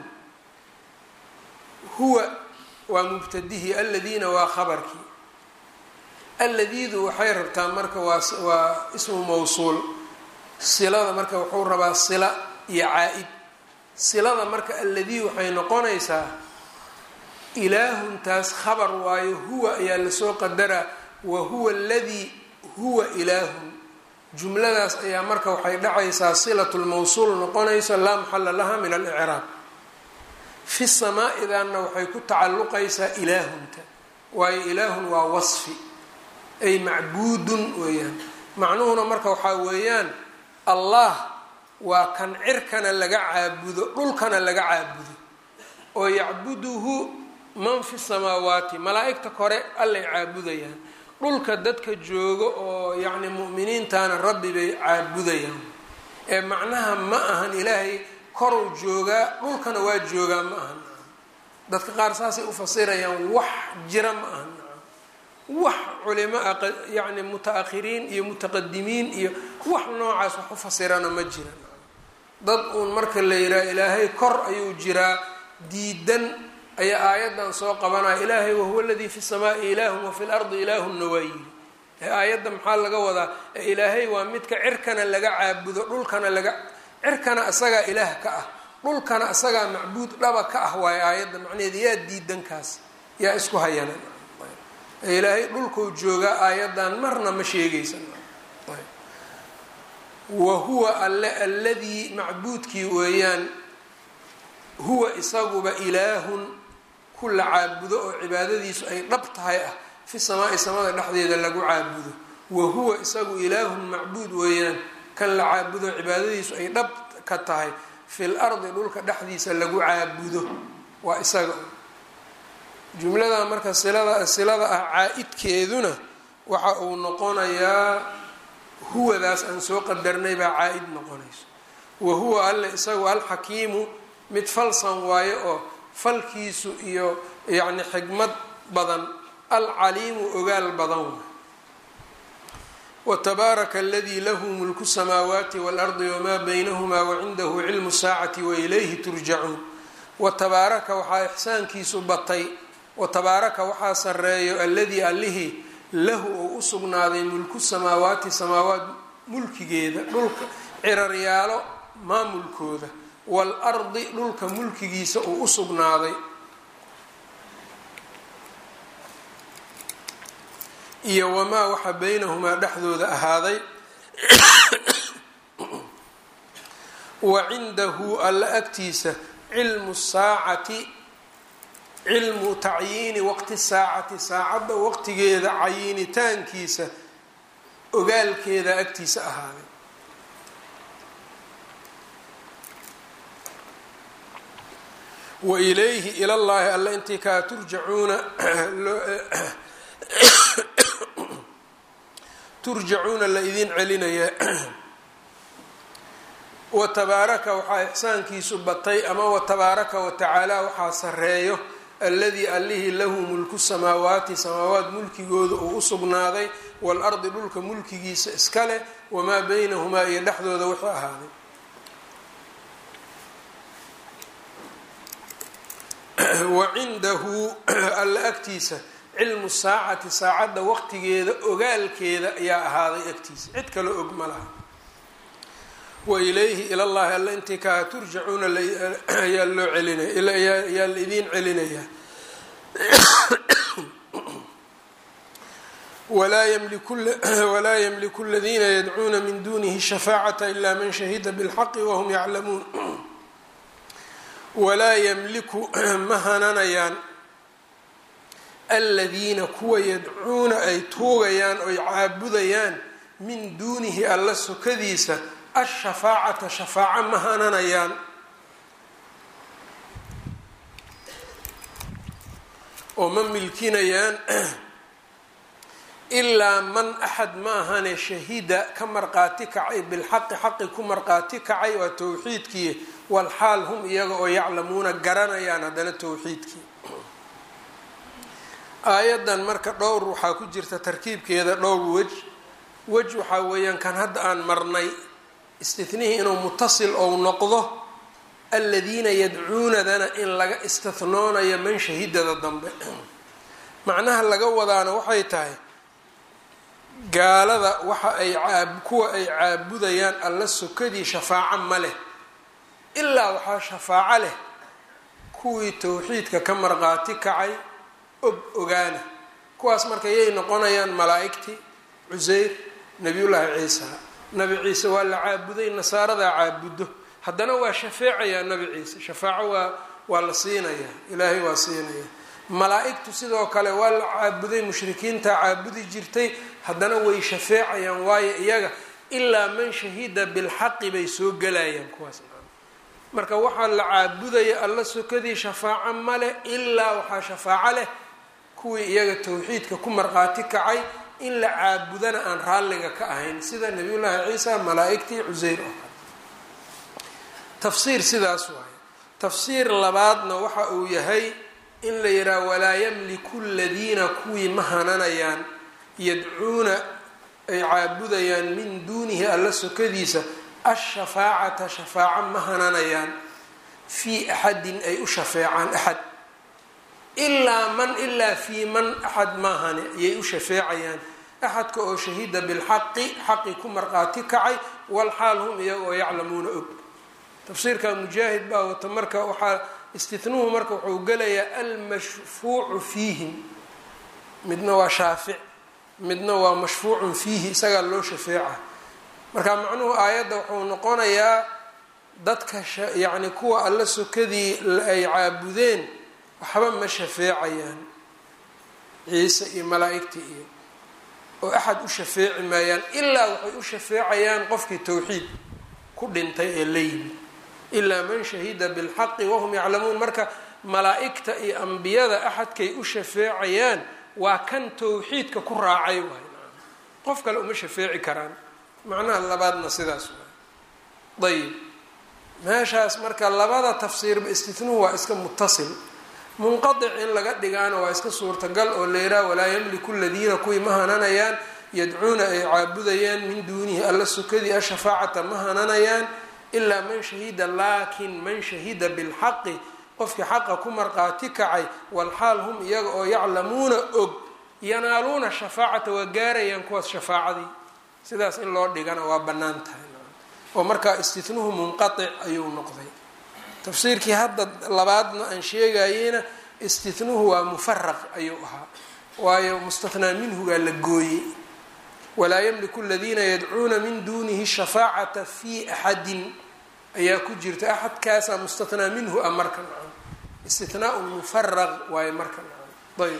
[SPEAKER 1] huwa waa mubtadihi aladiina waa khabarkii alladiidu waxay rabtaa marka waa waa ismu mawsuul silada marka wuxuu rabaa sila iyo caa-id silada marka alladii waxay noqonaysaa ilaahuntaas khabar waayo huwa ayaa lasoo qadaraa wa huwa aladii huwa ilaahun jumladaas ayaa marka waxay dhacaysaa silatu lmawsuul noqonayso laa maxala laha min alicraab fi samaa-idanna waxay ku tacalluqaysaa ilaahunta waayo ilaahun waa wasfi ay macbuudun weeyaan macnuhuna marka waxaa weeyaan allah waa kan cirkana laga caabudo dhulkana laga caabudo oo yacbuduhu man fi samaawaati malaa-igta kore allay caabudayaan dhulka dadka joogo oo yacni mu'miniintana rabbi bay caabudayaan ee macnaha ma ahan ilaahay koruu joogaa dhulkana waa joogaa ma ahan dadka qaar saasay u fasirayaan wax jira ma ahan wax culimo a yacni muta-akhiriin iyo mutaqadimiin iyo wax noocaas wax u fasirana ma jiran dad uun marka la yidhaha ilaahay kor ayuu jiraa diidan ayaa aayaddan soo qabanaya ilaahay wahuwa aladii fi samaai ilaahun wafi lardi ilaahunna waa yiri ee aayadda maxaa laga wadaa ilaahay waa midka cirkana laga caabudo dhulkana laga cirkana isagaa ilaah ka ah dhulkana isagaa macbuud dhaba ka ah waayo aayadda macnaheeda yaa diidankaas yaa isku hayana ilaahay dhulkuu joogaa aayaddan marna ma sheegaysa wa huwa alle alladii macbuudkii weeyaan huwa isaguba ilaahun ku la caabudo oo cibaadadiisu ay dhab tahay ah fi samaai samada dhexdeeda lagu caabudo wa huwa isagu ilaahun macbuud weeyaan kan la caabudo cibaadadiisu ay dhab ka tahay fil ardi dhulka dhexdiisa lagu caabudo waa isaga jumlada marka silada silada ah caa-idkeeduna waxa uu noqonayaa huwadaas aan soo qadarnay baa caa-id noqonayso wa huwa alle isagu alxakiimu mid falsan waayo oo falkiisu iyo yacni xigmad badan alcaliimu ogaal badan waay wtabaaraka aladii lahu mulku samaawaati waalardi wamaa baynahumaa wacindahu cilmu saacati wailayhi turjacuun watabaaraka waxaa ixsaankiisu batay watabaaraka waxaa sareeyo alladii allihii lahu ou u sugnaaday mulku samaawaati samaawaat mulkigeeda dhulka ciraryaalo maamulkooda waalardi dhulka mulkigiisa uu u sugnaaday iyo wamaa waxa baynahumaa dhexdooda ahaaday wa cindahu alla agtiisa cilmu saacati cilmu tacyiini waqti saacati saacadda waqtigeeda cayinitaankiisa ogaalkeeda agtiisa ahaaday wa ilayhi ilallaahi alla intii kaa turjacuuna turjacuuna la idin celinayaa watabaaraka waxaa ixsaankiisu batay ama watabaaraka watacaala waxaa sareeyo alladii allihii lahu mulku samaawaati samaawaat mulkigooda uu u sugnaaday waalardi dhulka mulkigiisa iska leh wamaa baynahumaa iyo dhexdooda wuxuu ahaaday wa cindahu alla agtiisa cilmu saacati saacadda waqtigeeda ogaalkeeda ayaa ahaaday agtiisa cid kale og ma laha wa ilayhi ilallahi alla intii kaa turjacuuna ayaa loo celinaya ayaa la idiin celinayaa walaa ymliku aladiina yadcuuna min dunihi shafaacata ila man shahida bilxaqi wahum yaclamuun walaa ymliku ma hananayaan aladiina kuwa yadcuuna ay tuugayaan oy caabudayaan min duunihi alla sokadiisa ashafaacata shafaaco ma hananayaan oo ma milkinayaan ilaa man axad ma ahane shahida ka marqaati kacay bilxaqi xaqi ku marqaati kacay waa towxiidkii walxaal hum iyaga oo yaclamuuna garanayaan haddana towxiidkii aayadan marka dhowr waxaa ku jirta tarkiibkeeda dhowr wej wej waxaa weeyaan kan hadda aan marnay istinihii inuu mutasil ou noqdo aladiina yadcuunadana in laga istihnoonayo man shahidada dambe macnaha laga wadaana waxay tahay gaalada waxa ay kuwa ay caabudayaan alla sokadii shafaaco ma leh ilaa waxaa shafaaco leh kuwii towxiidka ka marqaati kacay og ogaana kuwaas marka yay noqonayaan malaa-igtii cuseyr nabiyullaahi ciisa nabi ciise waa la caabuday nasaaradaa caabudo haddana waa shafeecayaa nabi ciise shafaaco waa waa la siinayaa ilaahay waa siinayaa malaa-igtu sidoo kale waa la caabuday mushrikiinta caabudi jirtay haddana way shafeecayaan waayo iyaga ilaa man shahida bilxaqi bay soo gelayaan kuwaas marka waxaa la caabudaya alla sokadii shafaaco male ilaa waxaa shafaaco leh kuwii iyaga towxiidka ku marqaati kacay in la caabudana aan raalliga ka ahayn sida nabiyullaahi ciisa malaa-igtii cuseyr oo kale tafsiir sidaas waaye tafsiir labaadna waxa uu yahay in la yidhaha walaa yamliku ladiina kuwii ma hananayaan yadcuuna ay caabudayaan min duunihi alla sokadiisa ashafaacata shafaaco ma hananayaan fii axadin ay u shafeecaan axad ilaa man ilaa fii man axad maahane ayay u shafeecayaan axadka oo shahida bilxaqi xaqi ku marqaati kacay walxaal hum iyaga oo yaclamuuna og tafsiirka mujaahid baa wata marka waxaa istihnuhu marka wuxuu gelayaa almashfuucu fiihim midna waa shaafic midna waa mashfuucun fiihi isagaa loo shafeeca marka macnuhu aayadda wuxuu noqonayaa dadka yacni kuwa alla sokadii ay caabudeen waxba ma shafeecayaan ciise iyo malaa-igtii iyo oo axad u shafeeci maayaan ilaa waxay u shafeecayaan qofkii towxiid ku dhintay ee la yimi ilaa man shahida bilxaqi wahum yaclamuun marka malaa-igta iyo ambiyada axadkay u shafeecayaan waa kan towxiidka ku raacay waay qof kale uma shafeeci karaan macnaha labaadna sidaas waay ayib meeshaas marka labada tafsiirba istitnuhu waa iska mutasil munqadic in laga dhigaana waa iska suurtagal oo leeraa walaa yamliku ladiina kuwii ma hananayaan yadcuuna ay caabudayaan min duunihi alla sukadii ashafaacata ma hananayaan ilaa man shahida laakin man shahida bilxaqi qofkii xaqa ku marqaati kacay walxaal hum iyaga oo yaclamuuna og yanaaluuna shafaacata waa gaarayaan kuwaas shafaacadii sidaas in loo dhigana waa bannaan tahay oo markaa istitnuhu munqatic ayuu noqday tafsiirkii hadda labaadna aan sheegayeyna istitnuhu waa mufaraq ayuu ahaa waayo mustathnaa minhugaa la gooyey walaa yamliku aladiina yadcuuna min duunihi shafaacata fi axadin ayaa ku jirta axadkaasaa mustathnaa minhu a marka nacan istithnaaun mufaraq waayo marka nacan ayb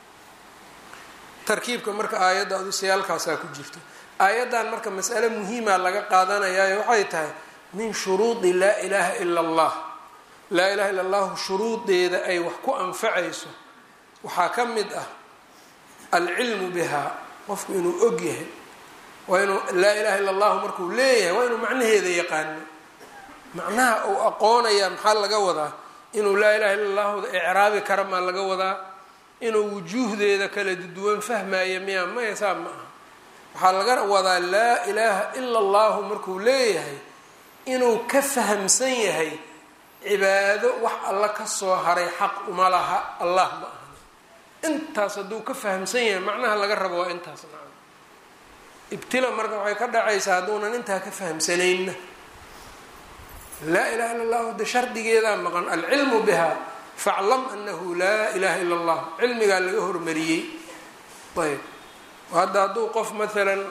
[SPEAKER 1] tarkiibka marka aayadda adusayaalkaasaa ku jirta aayaddan marka mas'ale muhiima laga qaadanayaayo waxay tahay min shuruudi laa ilaaha ila allah laa ilaha illa allahu shuruudeeda ay wax ku anfacayso waxaa ka mid ah alcilmu bihaa qofku inuu og yahay waa inuu laa ilaha illa allahu markuu leeyahay waa inuu macnaheeda yaqaano macnaha uu aqoonaya maxaa laga wadaa inuu laa ilaha illa allahuda icraabi kara maa laga wadaa inuu wujuuhdeeda kala duwan fahmaya miya maya saa ma aha waxaa laga wadaa laa ilaaha ila allahu markuu leeyahay inuu ka fahamsan yahay cibaado wax alla ka soo haray xaq uma laha allah ma aha intaas hadduu ka fahamsan yahay macnaha laga rabo waa intaas nacam ibtila marka waxay ka dhacaysaa hadduunan intaa ka fahamsanaynna laa ilaha illa allahu de shardigeedaa maqan alcilmu biha faclam anahu laa ilaha illa allah cilmigaa laga hormariyey ayb hadda hadduu qof maalan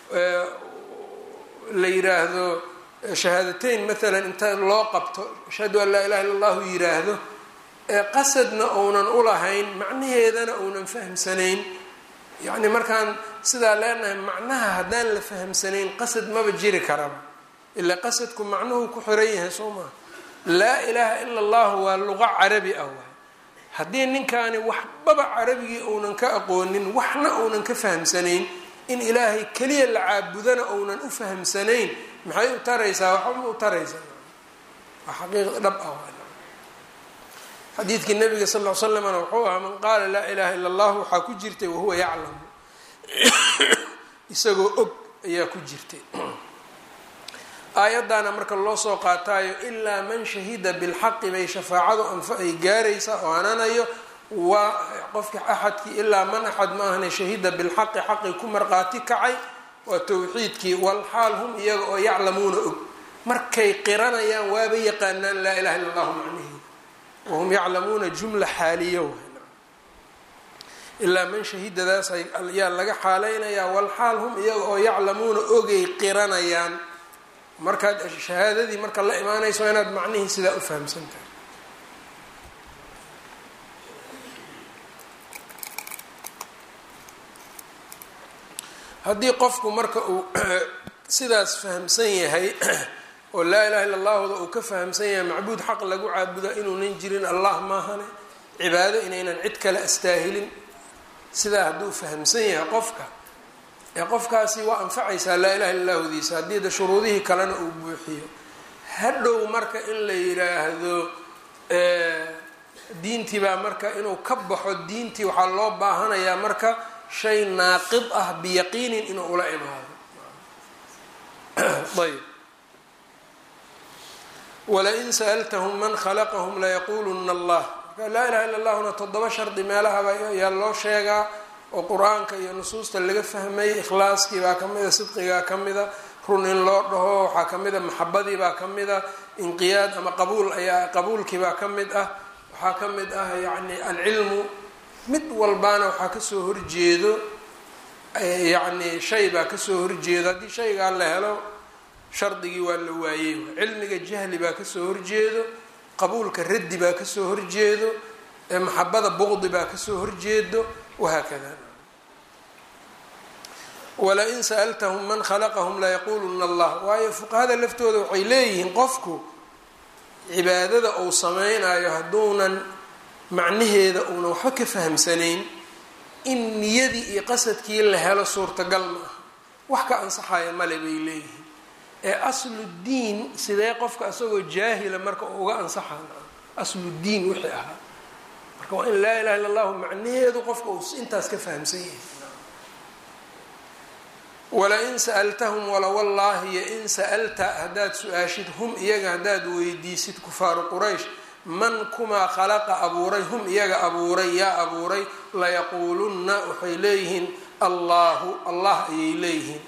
[SPEAKER 1] la yiraahdo shahaadateyn maalan inta loo qabto ashhadu an laa ilaha illa allahu yiraahdo qasadna uunan ulahayn macnaheedana uunan fahamsanayn yacni markaan sidaa leenahay macnaha haddaan la fahamsanayn qasad maba jiri karaba ilaa qasadku macnuhu ku xiran yahay soo maha laa ilaaha ila allahu waa luqa carabi ah waay haddii ninkaani waxbaba carabigii uunan ka aqoonin waxna uunan ka fahamsanayn in ilaahay keliya la caabudana uunan u fahamsanayn maxay u taraysaa waxba u taraysaa waa xaqiiq dhab ah xadiidkii nabiga sal l slamna wuxuu ahaa man qaala laa ilaha illa allah waxaa ku jirtay wahuwa yaclamu isagoo og ayaa ku jirtay aayaddaana marka loo soo qaataayo ilaa man shahida bilxaqi bay shafaacadu anfa ay gaaraysaa oo hananayo waa qofki axadkii ilaa man axad ma ahna shahida bilxaqi xaqi ku marqaati kacay waa towxiidkii walxaal hum iyaga oo yaclamuuna og markay qiranayaan waaba yaqaanaan laa ilaha illa allahu macnihi wahum yaclamuuna jumla xaaliya ilaa man shahidadaas ayaa laga xaaleynayaa walxaal hum iyaga oo yaclamuuna ogay qiranayaan markaad shahaadadii marka la imaanayso inaad macnihii sidaa u fahamsan tahay haddii qofku marka uu sidaas fahamsan yahay oo laa ilaha illa allahuda uu ka fahamsan yahay macbuud xaq lagu caabuda inuunan jirin allah maahane cibaado inaynan cid kale astaahilin sidaa hadduu fahamsan yahay qofka ee qofkaasi waa anfacaysaa laa ilaha illa lahudiisa haddii da shuruudihii kalena uu buuxiyo hadhow marka in la yiraahdo diintii baa marka inuu ka baxo diintii waxaa loo baahanayaa marka shay naaqid ah biyaqiinin inuu ula imaado ayb walain sa'altahum man khalaqahum layaquluna allah marka laa ilaha illa allahuna toddoba shardi meelahaba ayaa loo sheegaa oo qur-aanka iyo nusuusta laga fahmay ikhlaaskii baa ka mida sidqigaa ka mida run in loo dhaho waxaa ka mid a maxabadii baa ka mid ah inqiyaad ama qabuul ayaa qabuulkii baa ka mid ah waxaa ka mid ah yacni alcilmu mid walbaana waxaa kasoo horjeedo yacni shay baa kasoo horjeedo haddii shaygaa la helo shardigii waa la waayey cilmiga jahli baa kasoo horjeedo qabuulka raddi baa kasoo horjeedo maxabada buqdi baa kasoo horjeedo wahaakada walain sa'altahum man khalaqahum layaquluna allah waayo fuqahada laftooda waxay leeyihiin qofku cibaadada uu sameynayo hadduunan macnaheeda uunan waxba ka fahamsanayn in niyadii iyo qasadkii la helo suurtagal ma aha wax ka ansaxaya male bay leeyihiin ee asludiin sidee qofka isagoo jaahila marka uu uga ansaxaa asludiin wixii ahaa marka waa in laa ilaha illa allahu macnaheedu qofka uu intaas ka fahamsan yahay walain sa'altahum walawallaahi yo in sa'alta haddaad su-aashid hum iyaga haddaad weydiisid kufaaru quraysh man kumaa khalaqa abuuray hum iyaga abuuray yaa abuuray layaquulunna waxay leeyihiin allaahu allah ayay leeyihiin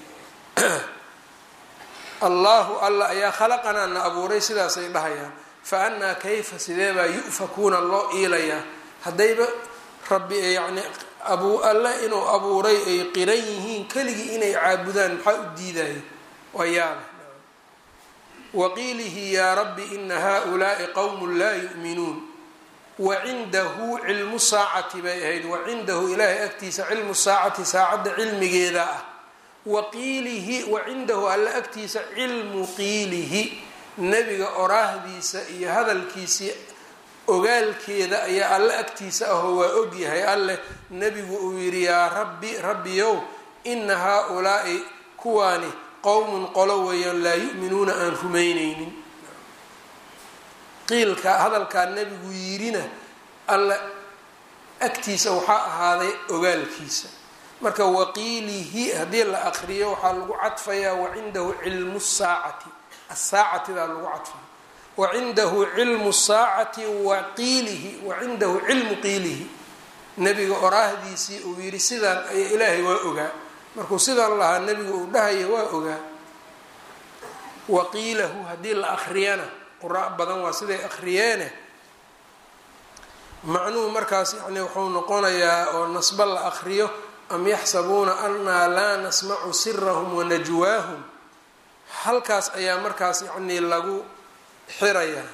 [SPEAKER 1] allaahu alla ayaa khalaqanaa na abuuray sidaasay dhahayaan fa annaa kayfa sideebaa yu'fakuuna loo iilayaa haddayba rabbi yacni abuu alle inuu abuuray ay qiran yihiin keligii inay caabudaan maxaa u diidaya waa yaaba waqiilihi yaa rabbi ina haulaai qowmun laa yu'minuun wacindahu cilmu saacati bay ahayd wacindahu ilaahay agtiisa cilmu saacati saacadda cilmigeeda ah waqiilihi wacindahu alle agtiisa cilmu qiilihi nebiga oraahdiisa iyo hadalkiisii ogaalkeeda ayaa alle agtiisa ahoo waa ogyahay alleh nebigu uu yidhi yaa rabbi rabbiyow ina haa-ulaai kuwaani qowmun qolo weeyaan laa yu'minuuna aan rumayneynin qiilka hadalkaa nebigu yidhina alle agtiisa waxaa ahaaday ogaalkiisa marka waqiilihi haddii la aqriyo waxaa lagu cadfayaa wacindahu cilmu saacati asaacatidaa lagu cadfaya wacindahu cilmu saacati waqiilihi wacindahu cilmu qiilihi nebiga oraahdiisii uu yidhi sidaan ayaa ilaahay waa ogaa markuu sidaan lahaa nebigu uu dhahaya waa ogaa waqiilahu haddii la akriyana qura badan waa siday akriyeene macnuhu markaas yani wuxuu noqonayaa oo nasbo la akriyo am yaxsabuuna annaa laa nasmacu sirahum wanajwaahum halkaas ayaa markaas yacnii lagu xirayaa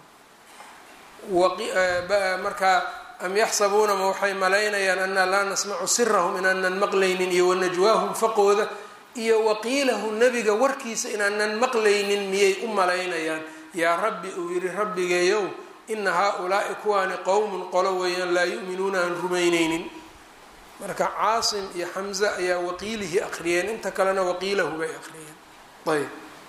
[SPEAKER 1] markaa am yaxsabuuna ma waxay malaynayaan annaa laa nasmacu sirahum inaanan maqlaynin iyo wanajwaahum faqooda iyo waqiilahu nebiga warkiisa inaanan maqlaynin miyay u malaynayaan yaa rabbi uu yidhi rabbigeeyow ina haa-ulaai kuwaani qowmun qolo weeyaan laa yu'minuuna aan rumayneynin marka caasim iyo xamze ayaa waqiilihii aqriyeen inta kalena waqiilahu bay aqriyeen ayb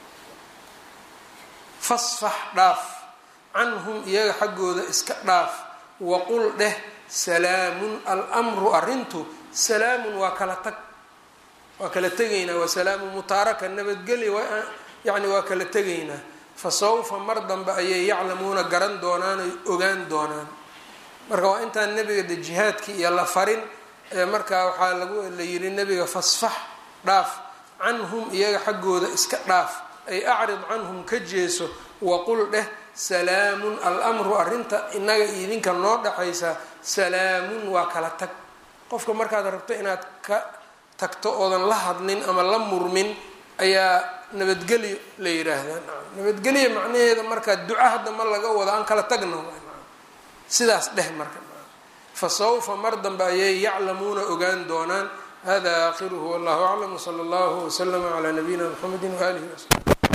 [SPEAKER 1] fasfax dhaaf canhum iyaga xaggooda iska dhaaf waqul dheh salaamun almru arrintu salaamun waa kala tag waa kala tegaynaa waa salaamu mutaaraka nabadgelya yani waa kala tegaynaa fa sawfa mar dambe ayay yaclamuuna garan doonaan oy ogaan doonaan marka waa intaan nebiga de jihaadkii iyo la farin markaa waxaa lagu la yidhi nebiga fasfax dhaaf canhum iyaga xaggooda iska dhaaf ay acrid canhum ka jeeso waqul dheh salaamun almru arrinta inaga idinka noo dhaxaysa salaamun waa kala tag qofka markaad rabto inaad ka tagto oodan la hadlin ama la murmin ayaa nabadgelyo la yidhaahdaa nabadgelya macnaheeda markaa duca hadda ma laga wado aan kala tagno sidaas dheh marka fa sawfa mar dambe ayay yaclamuuna ogaan doonaan hada aakhiruhu wallahu aclam wsala allahu waslama calaa nabiyina mxamedi waaalihi wasabi